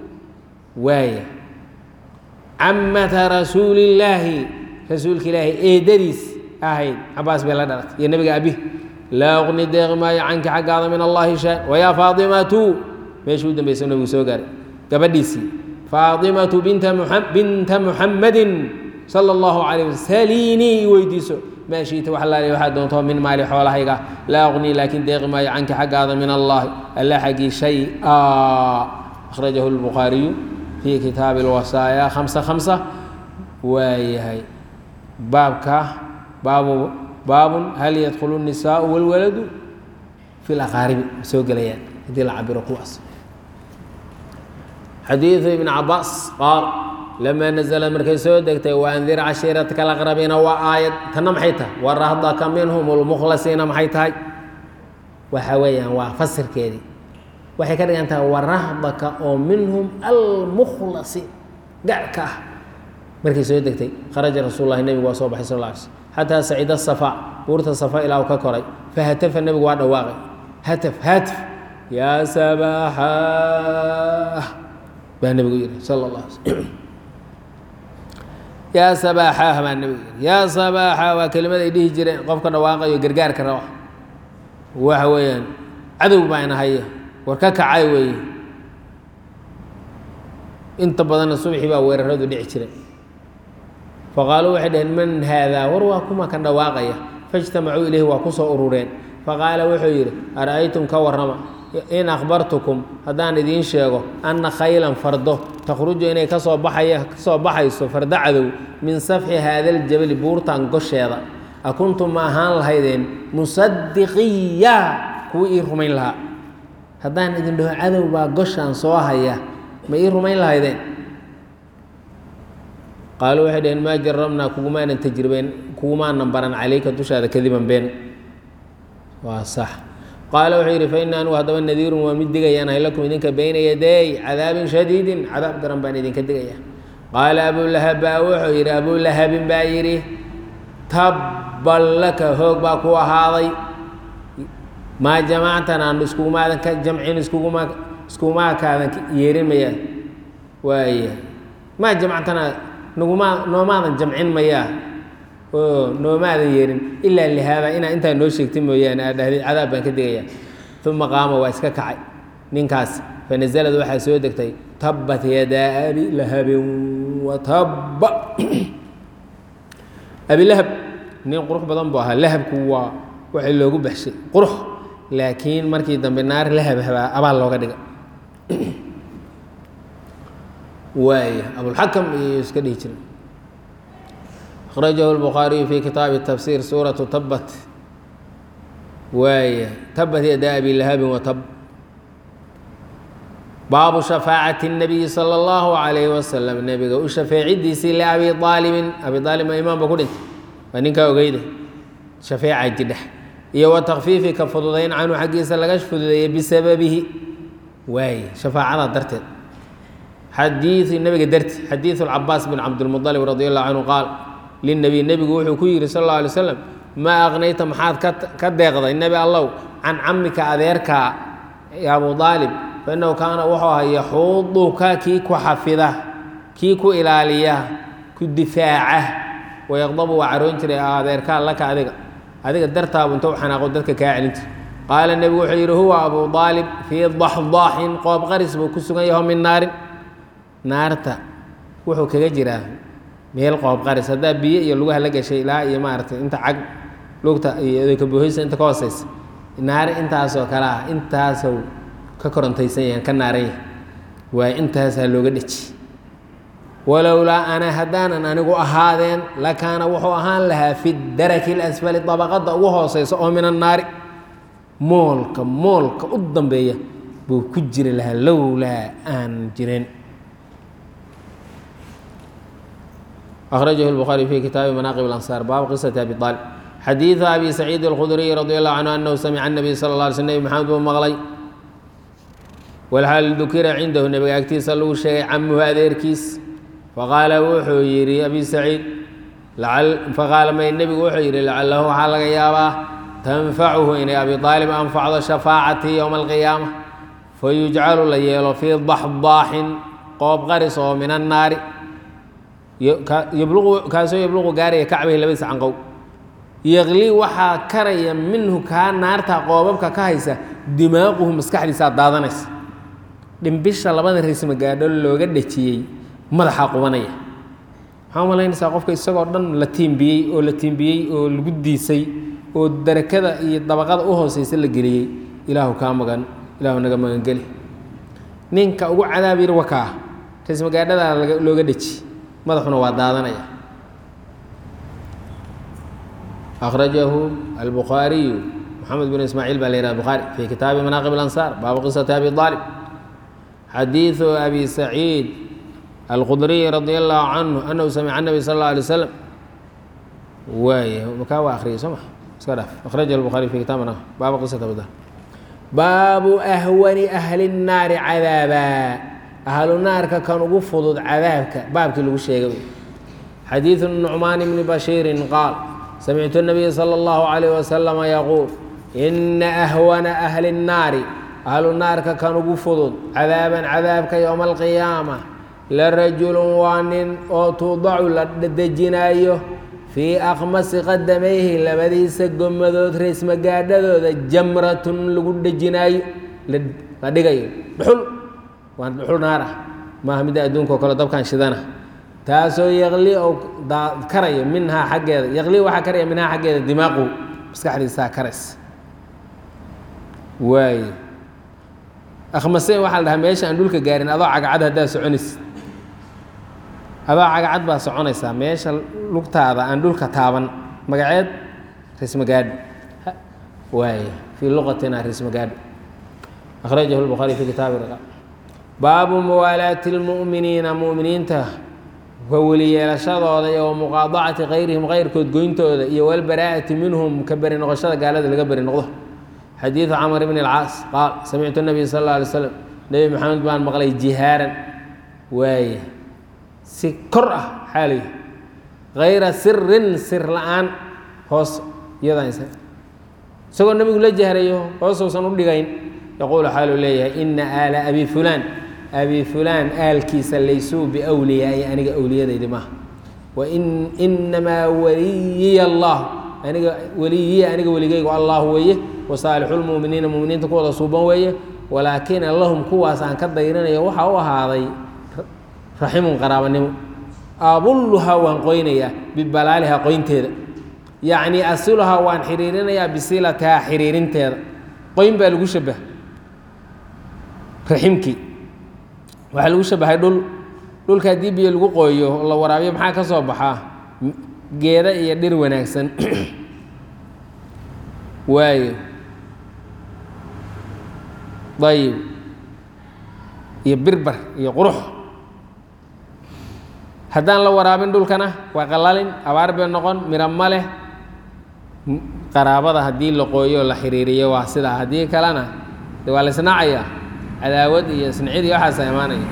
waaya camata rasuulillaahi rasuulka ilaahay eedadiis ahayd cabaas bay la dhalatay iyo nebiga abi laa uqni deeqi maayo canka xaggaada min allaahi shay wayaa faatimatu meeshii u dambaysa nebigu soo gaaray gabadhiisii faatimatu binta binta muxammadin sala allahu calayh wasal saliinii i weydiiso maa shiita wax laali waxaa doonto min maali xoolahayga laa uqni laakiin deeqi maayo canka xaggaada min allaahi alla xaggii shay-a akhrajahu lbukhaariyu fi kitaabi alwasaaya khamsa khamsa waayahay baabka baabu baabun hal yadkhulu الnisaau wاlwaladu fi laqaaribi ma soo gelayaan haddii la cabiro kuwaas xadiidu ibn cabaas qaal lamaa nazla markay soo degtay waandir cashiiratka alaqrabiina waa aayad tanna maxay tahay warahdaka minhum lmukhlasiina maxay tahay waxa weeyaan waa fasirkeedii waxay ka dhigan tahay warahdaka oo minhum almukhlasiin garhka ah markay soo degtay kharaja rasuul lahi nebigu waa soo baxay sal lla alay slm xataa sacida safa buurta safa ilaa u ka koray fahatafa nebigu waa dhawaaqay hataf haatf yaa sabaaxa baa nebigu yihi sala allah alay slm yaa sabaaxaah baa nebigu yihi yaa sabaaxa waa kelimad ay dhihi jireen qofka dhawaaqayo gargaarka raba waxa weeyaan cadow baa ina haya war ka kacay weeye inta badanna subxii baa weeraradu dhici jiray faqaaluu waxay dhaheen man haadaa war waa kuma kan dhawaaqaya faijtamacuu ilayhi waa ku soo urureen faqaala wuxuu yidhi ara'aytum ka warrama in akhbartukum haddaan idiin sheego anna khaylan fardo takhruju inay kasoo baxaya kasoo baxayso fardo cadow min safxi haadaljabali buurtan gosheeda akuntum ma ahaan lahaydeen musadiqiya kuwii ii rumayn lahaa haddaan idin dhaho cadow baa goshaan soo haya ma ii rumayn lahaydeen qaaluu waxay dhaheen maa jarabnaa kugumaanan tajribeyn kugumaanan baran calayka dushaada kadiban been waa sax qaala wuxuu yidhi fa ina anugu haddaba nadiirun waa mid digayaan ahay lakum idinka bayna yaday cadaabin shadiidin cadaab daran baan idinka digaya qaala abulahab baa wuxuu yidhi abulahabin baa yidhi tabban laka hoog baa ku ahaaday maa jamactan aan iskugumaadan ka jamcin iskuguma iskugumaakaadan yeerin mayaa waaya maa jamactana naguma noomaadan jamcin mayaa oo noomaadan yeerin ilaa lihaada inaa intaa noo sheegtay mooyaane aad dhahday cadaab baan ka digayaa uma qaama waa iska kacay ninkaas fanazalad waxaa soo degtay tabbat yadaa abi lahabin wa tabba abilahab nin qurux badan buu ahaa lahabku waa waxay loogu baxshay qurux laakiin markii dambe naar lahab habaa abaal looga dhiga waaya abulxakam iyo iska dhihi jiray akhrajahu lbukhaariyu fi kitaabi tafsiir suuratu tabat waaya tabat yada abi lahabin watab baabu shafaacati الnabiyi salى اllahu عalayh wasalam nebiga u shafeecidiisii liabi aalibin abi aalib ma imaanba ku dhintay waa ninkaa ogeyda shafeeca jidha iyo wa takfiifi ka fududayn canhu xaggiisa laga fududeeyey bisababihi waaye shafaacada darteed xadiiu nebiga darti xadiidu cabaas bin cabdilmuطalib radi allahu canhu qaal linabiy nebigu wuxuu ku yihi sal اlه alay slam maa aqnayta maxaad ka deeqday nebi allow can camika adeerkaa abu aalib fainahu kaana wuxuu ahaa yaxuuduka kii ku xafida kii ku ilaaliya ku difaaca wayaqdabu waa caroon jiray adeerkaa laka adiga adiga dartaabu inta u xanaaqo dadka kaa celin jira qaala nebigu wuxuu yidhi huwa abu aalib fii daxdaaxin qoob qaris buu ku sugan yaho min naarin naarta wuxuu kaga jiraa meel qoob qaris haddaa biyo iyo lugaha la gashay ilaa iyo maaragtay inta cag lugta iyo odayka buuhaysa inta ka hooseysa naari intaasoo kale ah intaasow ka korontaysan yahan ka naaran yahay waayo intaasaa looga dheji walowlaa ana haddaanan anigu ahaadeen lakaana wuxuu ahaan lahaa fi daraki lasfali dabaqadda ugu hooseysa oo min annaari moolka moolka u dambeeya buu ku jiri lahaa lowlaa aan jirin أخرجه البخاري في كتاب مناقب الأنصار باب قصة أبي طالب حديث أبي سعيد الخدري رضي الله عنه أنه سمع النبي صلى الله عليه وسلم محمد بن مغلي والحال ذكر عنده النبي أكتيس له شيء عمه أذيركيس فقال وحو يري أبي سعيد لعل فقال ما النبي وحو يري لعله حلق يابا تنفعه إن أبي طالب أنفع شفاعتي يوم القيامة فيجعل ليل في ضحضاح قوب غرس من النار yabluqu kaasoo yabluqu gaaraya kacbayhi labadiisa canqow yaqlii waxaa karaya minhu kaa naarta qoobabka ka haysa dimaaquhu maskaxdiisaa daadanaysa dhimbisha labada risma gaadho looga dhejiyey madaxaa qubanaya maxaa umalaynaysaa qofka isagoo dhan la tiimbiyey oo la tiimbiyey oo lagu diisay oo darakada iyo dabaqada u hooseysa la geliyey ilaahu kaa magan ilaahu naga magangeli ninka ugu cadaab yar wakaa risma gaadhadaa looga dheji madaxuna waa daadanaya أخرجه البخاري محمد بن إسماعيل بن البخاري في كتاب مناقب الأنصار باب قصة أبي طالب حديث أبي سعيد الخدري رضي الله عنه أنه سمع النبي صلى الله عليه وسلم ومكاوى آخره سمح أخرجه البخاري في كتاب مناقب باب قصة أبي طالب باب أهون أهل النار عذابا ahlu naarka kan ugu fudud cadaabka baabkii lagu sheegay xadiidu nucmaan bni bashiirin qaal samictu nabiya sala allahu calayh wasalam yaquul ina ahwana ahli nnaari ahlu naarka kan ugu fudud cadaaban cadaabka yowma alqiyaama la rajulun waa nin oo tuudacu la dejinaayo fii akhmasi qadamayhi labadiisa gomadood reesmagaadhadooda jamratun lagu dhejinaayo la dhigayo dhuxul waa dhuxul naar ah maaha midda adduunka o kale dabkan shidana taasoo yaqli oo karaya minhaa xaggeeda yaqli waxaa karaya minhaa xaggeeda dimaaqu maskaxdiisaa karaysa waaye akhmaseen waxaa la dhahaa meesha aan dhulka gaarin adoo cagacad haddaad soconaysid adoo cagacad baa soconaysaa meesha lugtaada aan dhulka taaban magaceed rismagaadho waaye fii luqatina rismagaadho akhrajahu lbukhaari fi kitaabi riqaab baabu muwaalaati lmu'miniina mu'miniinta ka weli yeelashadooda iyo wa muqaadacati kayrihim kayrkood goyntooda iyo walbaraa'ati minhum ka beri noqoshada gaalada laga beri noqdo xadiidu camr bn اlcaas qaal samictu nabiy sal اlla alay slam nebi maxamed baan maqlay jihaaran waaye si kor ah xaalay kayra sirin sir la-aan hoos iyadan isagoo nebigu la jahrayo hoosousan u dhigayn yaquulu xaaluu leeyahay ina aala abi fulaan abi fulaan aalkiisa laysuu biwliyaai aniga awliyadaydi maaha wain inamaa waliyiya allah aniga weliyiya aniga weligaygu allah weeye wasaalixulmuminiina muminiinta kuwada suuban weeye walaakina lahum kuwaas aan ka dayrinayo waxaa u ahaaday raximun qaraabanimo abulluhaa waan qoynayaa bibalaalihaa qoynteeda yacnii asiluhaa waan xiriirinayaa bisilatihaa xiriirinteeda qoyn baa lagu shabaha raximkii waxaa lagu shabahay dhul dhulka haddii biyo lagu qooyo la waraabiyo maxaa ka soo baxaa geeda iyo dhir wanaagsan waayo dayib iyo birbar iyo qurux haddaan la waraabin dhulkana waa qalalin abaar bay noqon miro ma leh qaraabada haddii la qooyo la xiriiriyo waa sidaa haddii kalena de waa la isnaacayaa cadaawad iyo isnicid iyo waxaasa imaanaya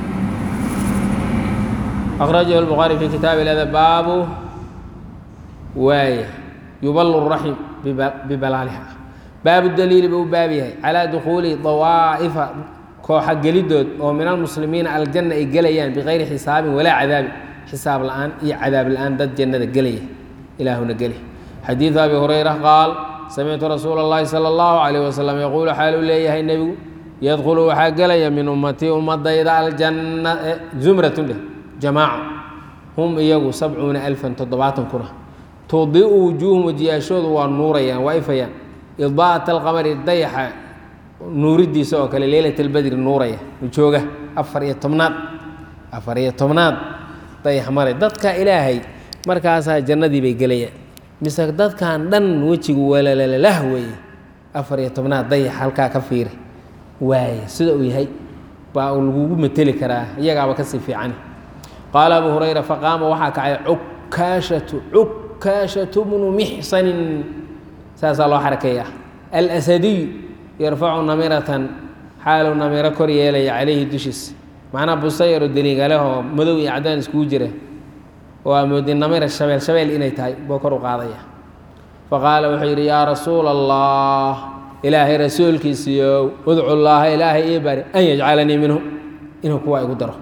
akhrajahu lbukhaari fi kitaabi lada baabu waaya yuballu raxim bibalaaliha baabu daliili buu u baab yahay calaa dukhuuli dawaa'ifa kooxa gelidood oo min almuslimiina aljanna ay gelayaan bikayri xisaabin walaa cadaabin xisaab la-aan iyo cadaab la-aan dad jannada gelaya ilaahuna geli xadiidu abi hurayra qaal samictu rasuula اllahi salى اllahu calayh wasalam yaquulu xaaluu leeyahay nebigu yadkhulu waxaa gelaya min ummatii ummadayda aljanna zumratun dheh jamaaco hum iyagu sabcuuna alfan toddobaatan kuna tudiu wujuuhum wajiyaashoodu waa nuurayaan waa ifayaan idaa'at alqamari dayaxa nuuridiisa oo kale leylat albadri nuuraya jooga afar iyo tobnaad afar iyo tobnaad dayax maray dadka ilaahay markaasaa jannadii bay gelayaan mise dadkan dhan wejigu walalalah weeye afar iyo tobnaad dayax halkaa ka fiiri waaye sida uu yahay baa uu lagugu mateli karaa iyagaaba kasii fiicani qaala abu hurayra faqaama waxaa kacay cukaashatu cukaashatu bnu mixsanin saasaa loo xarakeeya alsadiyu yarfacu namiratan xaaluu namiro kor yeelaya calayhi dushiisa macnaa busayaro deliigalehoo madow iyo cadaan iskugu jira oo amoodi namira shabeel shabeel inay tahay buu kor u qaadaya faqaala wuxuu yidhi yaa rasuula allah ilaahay rasuulkiisiiyow udcu llaaha ilaahay ii bari an yajcalanii minhum inuu kuwa igu daro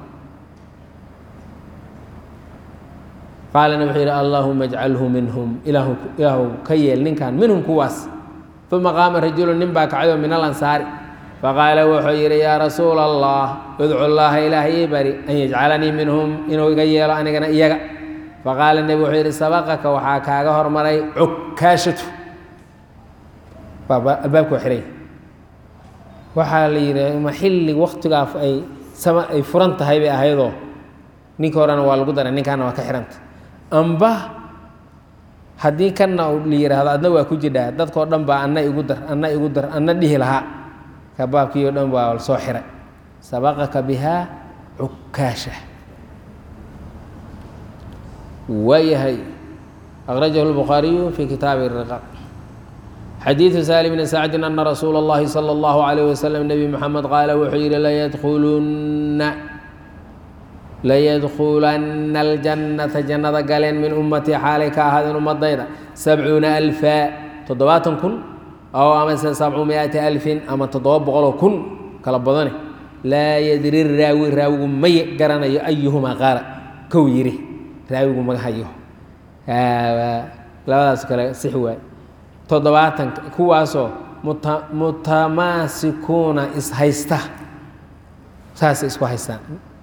qaalana wuxuu yidhi allaahuma ajcalhu minhum ilaahu ilaahu ka yeel ninkan minhum kuwaas uma qaama rajulu nin baa kacayoo min alansaari faqaala wuxuu yidhi yaa rasuula allah udcu llaaha ilaahay ii bari an yajcalanii minhum inuu iga yeelo anigana iyaga faqaala nebi wuxuu yidhi sabaqaka waxaa kaaga hormaray cukaashatu albaabka waa xiray waxaa la yidhi ma xilli waktigaa ay sama ay furan tahay bay ahaydoo ninka horena waa lagu daray ninkaana waa ka xihanta amba haddii kanna la yidhaahdo adna waa ku jidhaa dadkao dhan baa anna igu dar anna igu dar anna dhihi lahaa kabaabkii o dhan baa soo xiray sabaqaka bihaa cukaasha waayahay akhrajahu lbukhaariyu fi kitaabi riqaq xadiidu saali bni sacdin ana rasuula اllahi salى اllahu alayh wasalam nebi moxamed qaala wuxuu yidhi layadkulunna layadkulanna aljannata jannada galeen min ummatii xaalay ka ahaadeen ummadayda sabcuuna alfa toddobaatan kun aw amase sabcu miati alfin ama toddoba boqoloo kun kala badane laa yadri raawi raawigu may garanayo ayuhumaa qaala kow yidhi raawigu maga hayo labadaas kale six waay toddobaatan kuwaasoo muta mutamaasikuuna ishaysta saasay isku haystaan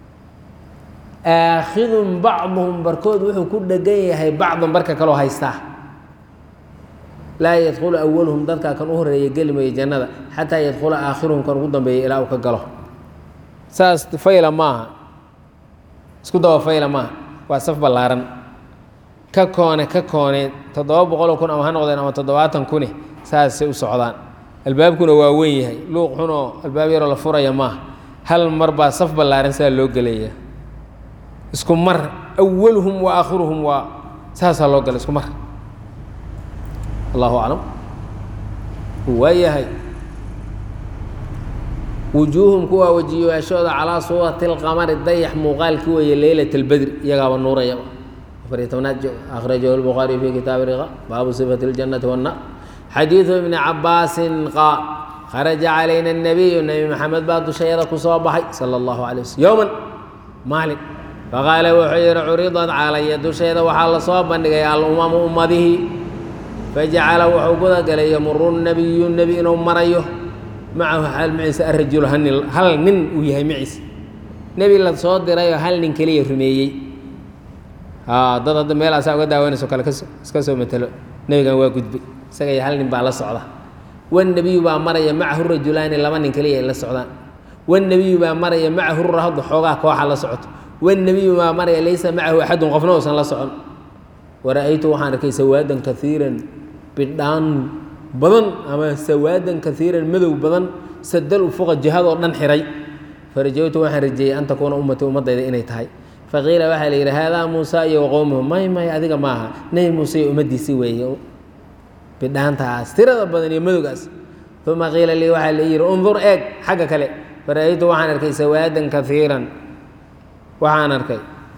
aakhidun bacduhum barkood wuxuu ku dhegan yahay bacdan barka kaloo haystaa laa yadkhulu awaluhum dadkaa kan u horeeya geli mayo jannada xataa yadkhula aakhiruhum kan ugu dambeeya ilaa uu ka galo saas fayla maaha isku daba fayla maaha waa saf ballaaran ka koone ka koone toddoba boqoloo kun ama ha noqdeen ama toddobaatan kune saasay u socdaan albaabkuna waa weyn yahay luuq xunoo albaab yaroo la furaya maaha hal mar baa saf ballaaran saa loo gelaya isku mar awaluhum wa aakhiruhum waa saasaa loo gala isku mar allahu aclam waayahay wujuuhum kuwaa wajiyaashooda calaa suurati اlqamari dayax muuqaalki weeye leylat اlbedri iyagaaba nuurayaba afariy tobnaad akhrajahu lbukhaariy fi kitaabi riqa baabu sifati اljannati wاnnar xadiidu ibni cabaasin qaal kharaja calayna الnabiyu nebi maxamed baa dushayada ku soo baxay sala اllahu alay waslm yowman maalin faqaala wuxuu yihi curidad calaya dusheeda waxaa lasoo bandhigay alumamu ummadihii fajacala wuxuu gudagalay yamuru nabiyu nebi inuu marayo macahu xaal maciisa arajulu hal nin uu yahay maciisa nebi la soo dirayoo hal nin keliya rumeeyey dad hadda meelaasaa uga daawanayso kale iska soo matelo nebigan waa gudbay isaga iyo hal nin baa la socda wannebiyu baa maraya macahu rajulaani laba nin keliya ay la socdaan wannebiyu baa maraya macahu rahdu xoogaa kooxa la socoto wannebiyu baa maraya laysa macahu axadun qofna uusan la socon wara-aytu waxaan arkay sawaadan kaiiran bidhaan badan ama sawaadan kaiiran madow badan sadal ufuqa jihadoo dhan xiray farajawtu waxaan rajeeyey an takuuna ummatii ummadayda inay tahay faqiila waxaa la yidhi haadaa muusa iyo waqowmuhu may may adiga maaha nebi muuse iyo ummaddiisi weeye bidhaantaas tirada badan iyo madowgaas uma qiila lii waxaa la yidhi undur eeg xagga kale fara-aytu waxaan arkay sawaadan kaiiran waxaan arkay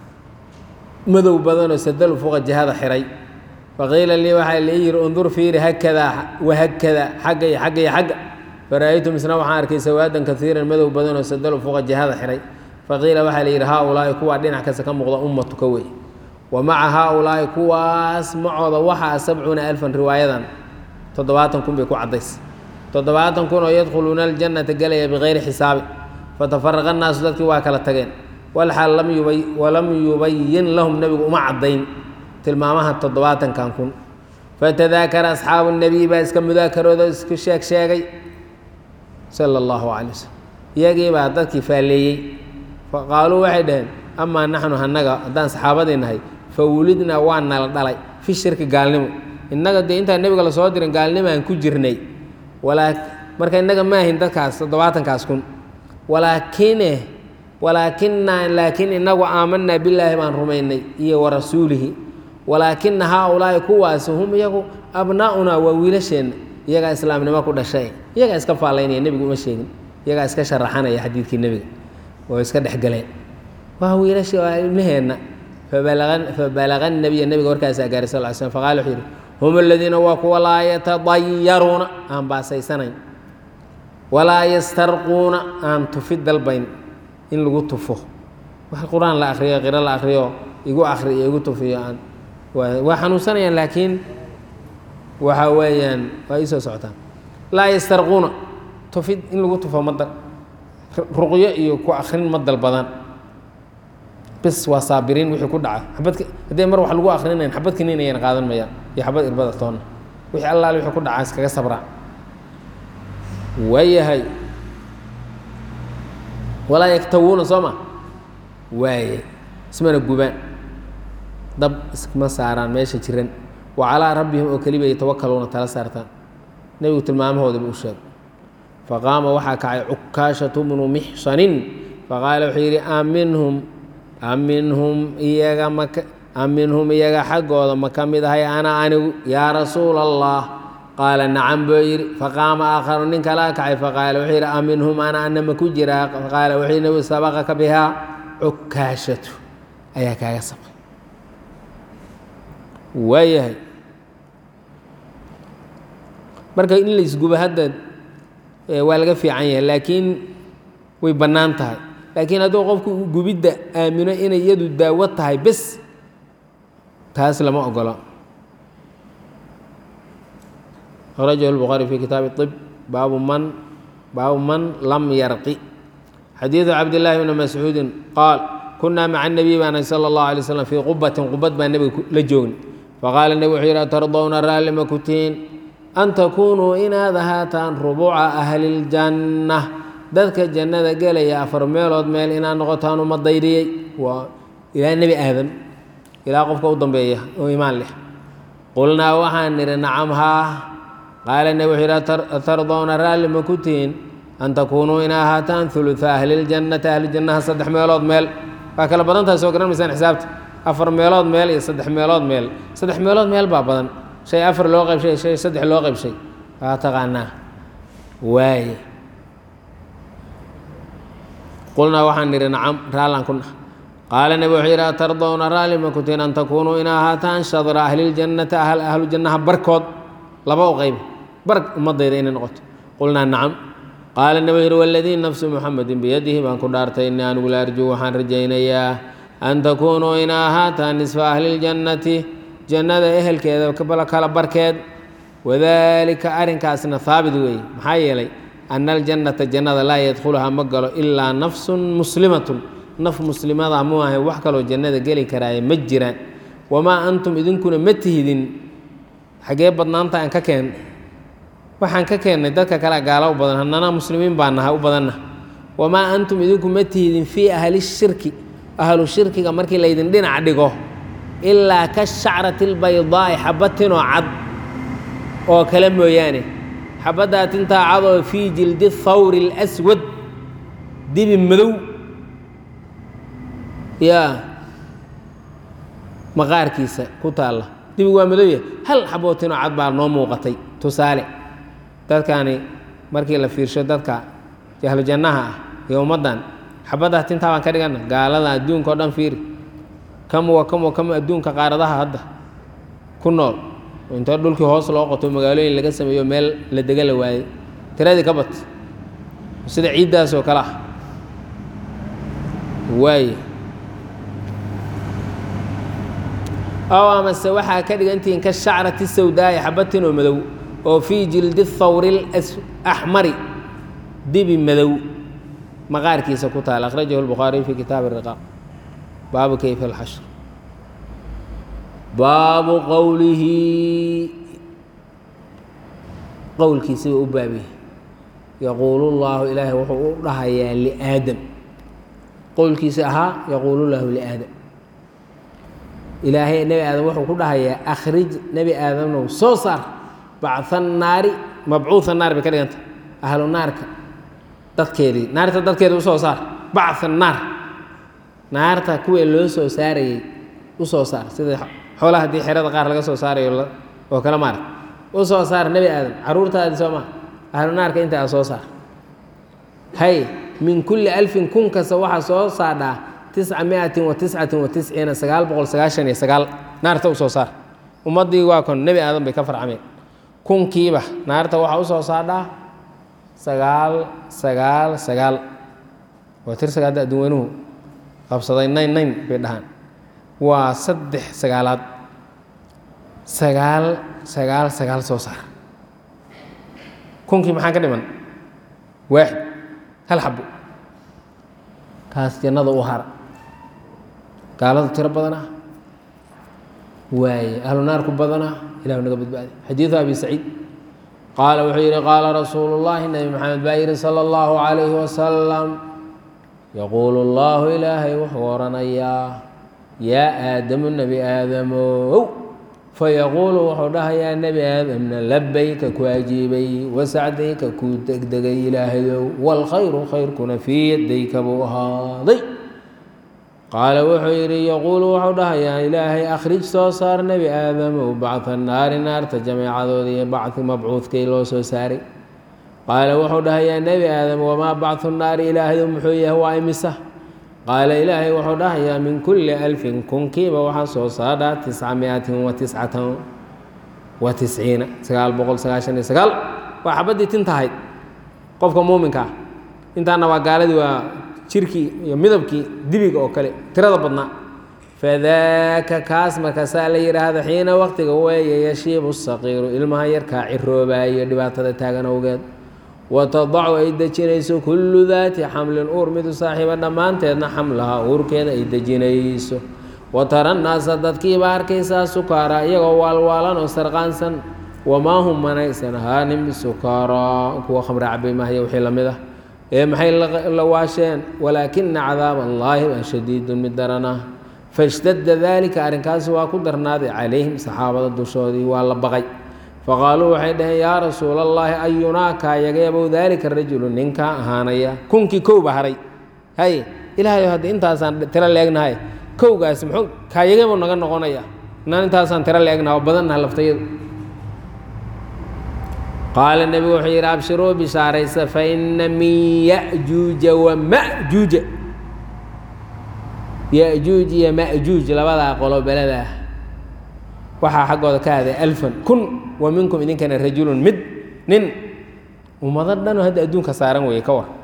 madow badanoo sadal ufuqa jihada xiray faqiila lii waxaa la yidhi undur fiiri hakadaa wahakada xagga iyo xagga iyo xagga fara-aytu misna waxaan arkay sawaadan kaiiran madow badanoo sadal ufuqa jihada xiray faqiila waxaa la yidhi haa-ulaa'i kuwaa dhinac kasta ka muuqda ummatuka wey wa maca haa-ulaa'i kuwaas macooda waxaa sabcuuna alfan riwaayadan toddobaatan kun bay ku caddays toddobaatan kun oo yadkhuluuna aljannata gelaya bikayri xisaabi fatafaraqa annaasu dadkii waa kala tageen walxaal walam yubayin lahum nebigu uma caddayn tilmaamaha toddobaatankan kun fatadaakara asxaabu nebiy baa iska mudaakarooda isku sheeg sheegay sala allahu calay wasalam iyagii baa dadkii faalleeyey faqaaluu waxay dhaheen amaa naxnu hanaga haddaan saxaabadii nahay fa wulidnaa waa nala dhalay fi shirki gaalnimo innaga dee intaan nebiga lasoo dirin gaalnimaan ku jirnay walaa marka innaga maahin dadkaas toddobaatankaas kun walaakine walaakinaa laakiin inagu aamanaa billaahi baan rumaynay iyo wa rasuulihi walaakina haa-ulaa'i kuwaasi hum iyagu abnaa'unaa waa wiilasheenna iyagaa islaamnimo ku dhashay iyagaa iska faalaynaya nebigu uma sheegin iyagaa iska sharaxanaya xadiidkii nebiga oo iska dhexgaleen waa wiilasha waa ilmaheenna fabalaga nabiya nebiga warkaasaa gaaray sal l slm faqala wuxuu yidhi hum aladiina waa kuwa laa yatadayaruuna aan baasaysanayn walaa yastarquuna aan tufi dalbayn in lagu tufo wax qur-aan la akriyo qiro la akriyo igu akri iyo igu tufiyo aan waa xanuunsanayaan laakiin waxa weeyaan waa ii soo socotaan laa yastarquuna tufid in lagu tufo ma ruqyo iyo ku akrin ma dalbadaan bis waa saabiriin wixii ku dhaca xabadka haddii mar wax lagu akrinayn xabad kaniin ayaan qaadan mayaan iyo xabad irbada toonna wixii allaale wixii ku dhacaa iskaga sabraa waayahay walaa yaktawuuna soo ma waaye ismana gubaan dab iskma saaraan meesha jiran wa calaa rabbihim oo keliba yatawakaluuna tala saartaan nebigu tilmaamahoodaba u sheeg faqaama waxaa kacay cukaashatu bnu mixsanin faqaala wuxuu yidhi aminhum aminhum iyaga maka aminhum iyaga xaggooda ma ka mid ahay ana anigu yaa rasuula allah qaala nacam buu yidhi faqaama aakharu nin kalaa kacay faqaala wuxuu yidhi aminhum ana ana ma ku jiraa faqaala wuxuu yidhi sabaqaka bihaa cukaashatu ayaa kaaga sabqay waayahay marka in la isgubo hadda waa laga fiican yahay laakiin way bannaan tahay laakiin hadduu qofku gubidda aamino inay iyadu daawo tahay bes taas lama ogola akhrajahu lbukhaari fi kitaabi طib baabu man baabu man lam yarqi xadiidu cabdillaahi bni mascuudin qaal kunaa maca nabiy baana sala اllahu alay slam fii qubatin qubad baa nebiga la joogni faqaala nebi wuxuu yidhi atardowna raalli ma ku tihiin an takuunuu inaad ahaataan rubuuca ahliljanna dadka jannada gelaya afar meelood meel inaad noqotaan uma dayriyey waa ilaa nebi aadam ilaa qofka u dambeeya oo imaan leh qulnaa waxaan nidhi nacam haa qaala nebi wuxuu yidhi atardowna raalli ma ku tihiin an takuunuu ina ahaataan huluثa ahliljannati ahlijannaha saddex meelood meel waa kala badan tahay soo garan maysaan xisaabta afar meelood meel iyo saddex meelood meel saddex meelood meel baa badan shay afar loo qaybshay shay saddex loo qaybshay waa taqaanaa waaye qulnaa waxaan nidhi nacam raallaan ku nah qaala nebi wuxuu yidhi atardowna raalli ma kutiin an takuunuu ina ahaataan shadra ahliljannati ahl ahlu jannaha barkood laba u qayba bar ummadayda inay noqoto qulnaa nacam qaala nebi yidhi waladii nafsu muxamedin biyadihi baan ku dhaartay innii anigu la arjuu waxaan rajaynayaa an takuunuu ina ahaataan nisfa ahliljannati jannada ehelkeeda kala barkeed wadaalika arrinkaasna haabit weeye maxaa yeelay ana aljannata jannada laa yadkhuluhaa ma galo ilaa nafsun muslimatun naf muslimada mu ahay wax kaloo jannada geli karaaye ma jiraan wamaa antum idinkuna ma tihidin xaggee badnaanta aan ka keen waxaan ka keennay dadka kale gaalo u badan hannana muslimiin baa nahay u badanna wamaa antum idinku ma tihidin fii ahli shirki ahlu shirkiga markii laydin dhinac dhigo ilaa ka shacrati albaydaa'i xabad tinoo cad oo kale mooyaane xabaddaa tintaa cad oo fii jildi thawri اlaswad dibi madow yaa maqaarkiisa ku taalla dibi waa madowya hal xaboo tinoo cad baa noo muuqatay tusaale dadkaani markii la fiirsho dadka jahlu jannaha ah iyo ummaddan xabaddaa tintaa baan ka dhigana gaalada adduunka o dhan fiiri kamuwa kamuwa kamu adduunka qaaradaha hadda ku nool inta dhulkii hoos loo qoto magaalooyin laga sameeyo meel la dega la waayey tiradii ka bat sida ciiddaas oo kale ah waaye ow amase waxaa ka dhigantihiin ka shacrati sawdaa'i xabatin oo madow oo fii jildi thawri axmari dibi madow maqaarkiisa ku taala akhrajahu lbukhaariy fi kitaabi riqaaq baabu kayfa alxashr baabu qowlihi qowlkiisiba u baabiyey yaquulu llaahu ilaahay wuxuu u dhahayaa liaadam qowlkiisi ahaa yaquulu llaahu liaadam ilaahay nebi aadam wuxuu ku dhahayaa akhrij nebi aadamnow soo saar bacha naari mabcuuha naar bay ka dhiganta ahlu naarka dadkeedii naarta dadkeeda usoo saar bacha naar naarta kuwii loo soo saarayey u soo saar sida xoolaha haddii xerada qaar laga soo saarayo oo kale maarag u soo saar nebi aadam caruurtaadii soo maa ahlu naarka inta a soo saar hay min kulli alfin kun kasta waxaa soo saadhaa tisca miatin wa tiscatin wa tisciina sagaal boqol sagaashan iyo sagaal naarta u soo saar ummaddii waa kon nebi aadan bay ka farcameen kunkiiba naarta waxaa u soo saadhaa sagaal sagaal sagaal waa tirsaga hadda adduunweynuhu qabsaday nayn nayn bay dhahaan waa saddex sagaalaad sagaal sagaal sagaal soo saar kunkii maxaa ka dhiman waaxid hal xabo kaas jannada u hara gaaladu tiro badanaa waaye ahlu naarku badanaa ilahu naga badbaadi xadiidu abi saciid qaala wuxuu yidhi qaala rasuulu llaahi nebi maxamed baa yidhi sala allahu calayhi wasalam yaquulu allahu ilaahay wuxuu odhanayaa yaa aadamu nebi aadamow fayaquulu wuxuu dhahayaa nebi aadamna labayka ku ajiibay wasacdayka kuu degdegay ilaahayow waalkhayru khayrkuna fii yadayka buu ahaaday qaala wuxuu yidhi yaquulu wuxuu dhahayaa ilaahay akhrij soo saar nebi aadamow bacha naari naarta jameecadooda iyo bacdi mabcuudkay loo soo saaray qaala wuxuu dhahayaa nebi aadam wamaa bacdu naari ilaahayow muxuu yahay waa imisa qaala ilaahay wuxuu dhahayaa min kulli alfin kunkiiba waxaa soo saadhaa tisca miatin wa tiscatan wa tisciina sagaal boqol sagaashan iyo sagaal waa xabaddii tin tahayd qofka muuminka ah intaana waa gaaladii waa jirkii iyo midabkii dibiga oo kale tirada badnaa fadaaka kaas markaasaa la yidhaahda xiina waqtiga weeye yashiibu saqiiru ilmaha yarkaa ciroobayo dhibaatada taagan awgeed watadacu ay dejinayso kullu daati xamlin uur midu saaxiiba dhammaanteedna xamlaha uurkeeda ay dejinayso wa tara naasa dadkiiba arkaysaa sukaara iyagoo waalwaalan oo sarqaansan wamaa hum manaysan ahaanin bisukaaraa kuwa khamre cabay mahaya wixii la mid ah ee maxay la waasheen walaakina cadaab allaahi baa shadiidun mid daran ah fashtadda daalika arrinkaasi waa ku darnaaday calayhim saxaabada dushoodii waa la baqay faqaaluu waxay dhaheen yaa rasuula allaahi ayunaa kaayageebow daalika rajulu ninkaa ahaanaya kunkii kowba haray hay ilaahayo hadda intaasaan tiro leegnahay kowgaas muxuu kaayageebow naga noqonaya inaan intaasaan tiro leegnaha oo badannaha laftayadu qaala nebigu wuxuu yidhi abshiruu bishaaraysa fa ina min ya'juuja wa ma'juuja ya-juuj iyo ma'juuj labadaa qolo beladaa waxaa xaggooda ka aaday alfan kun wa minkum idinkana rajulun mid nin ummado dhanoo hadda adduunka saaran weeye ka war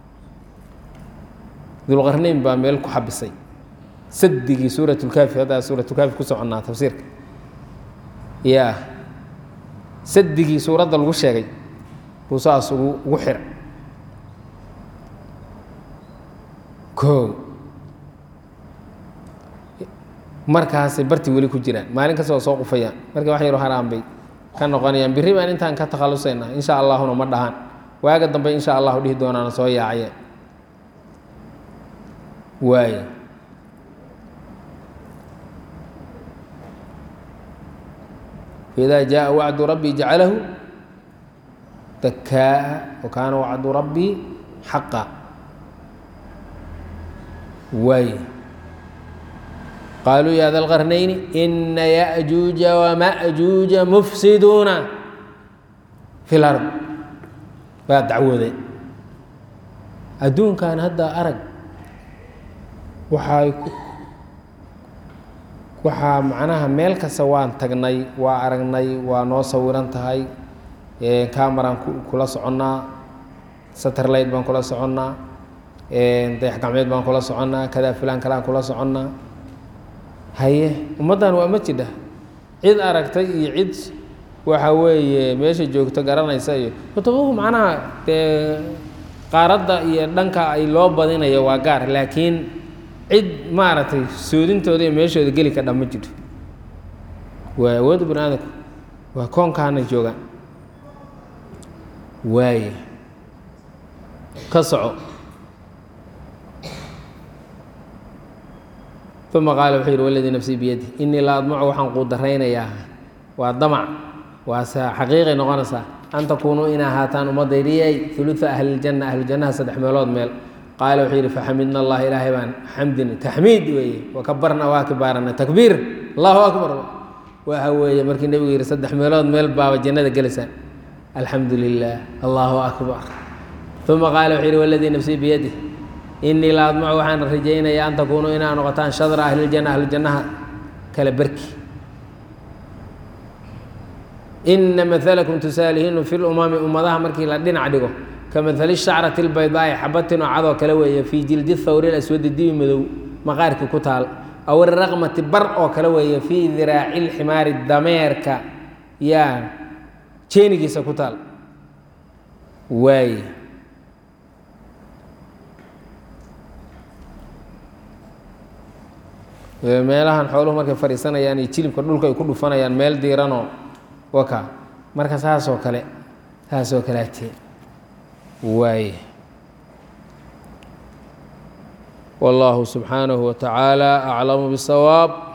dulqarnayn baa meel ku xabisay sadigii suuratulkaafi haddaa suuratulkaafi ku soconnaa tafsiirka ya sadigii suuradda lagu sheegay buu saas ugu ugu xira o markaasay bartii weli ku jiraan maalin kasta waa soo qufayaan markii wax yaro haraan bay ka noqonayaan birri baan intaan ka takhallusaynaa insha allahuna ma dhahaan waaga dambe insha allahu dhihi doonaana soo yaacayeen waay faidaa jaءa wacdu rabbii jacalahu dakaa'a wa kaana wacdu rabbii xaqa waay qaaluu ya da lqarnayni ina yaأjuuja wamaأjuuja mufsiduuna fi lard waa dacwoodeen adduunkan hadda arag waxay waxaa macnaha meel kasta waan tagnay waa aragnay waa noo sawiran tahay camaraan kula soconnaa satellite baan kula soconnaa dayax gacmeed baan kula soconnaa kadaa filaan kalaan kula soconnaa haye ummaddan waa ma jidha cid aragtay iyo cid waxa weeye meesha joogto garanaysa iyo kutubuhu macnaha dee qaaradda iyo dhanka ay loo badinayo waa gaar laakiin cid maaragtay soodintooda iyo meeshooda geli ka dhan ma jirto waa awoodda bani aadamku waa koonkaana joogaan waaye ka soco uma qaala wuxuu yidhi waladii nafsii biyadi inii la admacu waxaan quudaraynayaa waa damac waase xaqiiqay noqonaysaa an takuunuu in ahaataan ummaddaydiyay uluثa ahliljanna ahlujannaha saddex meelood meel qaala wuxuu yidhi faxamidna allah ilaahay baan xamdin taxmiid weeye wakabarna waa kibaarana takbiir allahu akbar waxa weeye markii nebigu yidhi saddex meelood meel baaba jannada gelaysaa alxamdu lilah allahu akbar uma qaala wuxuu yidhi waladii nafsii biyadi inii la admacu waxaan rajaynayaa an takuunuu inaa noqotaan shadra ahliljanna ahlujannaha kala berki ina maalakum tusaalihiinu fi lumami ummadaha markii la dhinac dhigo ka maali shacrati lbaydaa'i xabatin oo cadoo kale weeye fii jildi thawri aswadi dibi madow maqaarkii ku taal aw iraqmati bar oo kale weeye fii diraaci lximaari dameerka yaa jeenigiisa ku taal waaye meelahan xooluhu markay fadhiisanayaan iyo jilibka dhulka ay ku dhufanayaan meel diiranoo waka marka saasoo kale saasoo kaleate waaye wallaahu subxaanahu wa tacaala aclamu bisawaab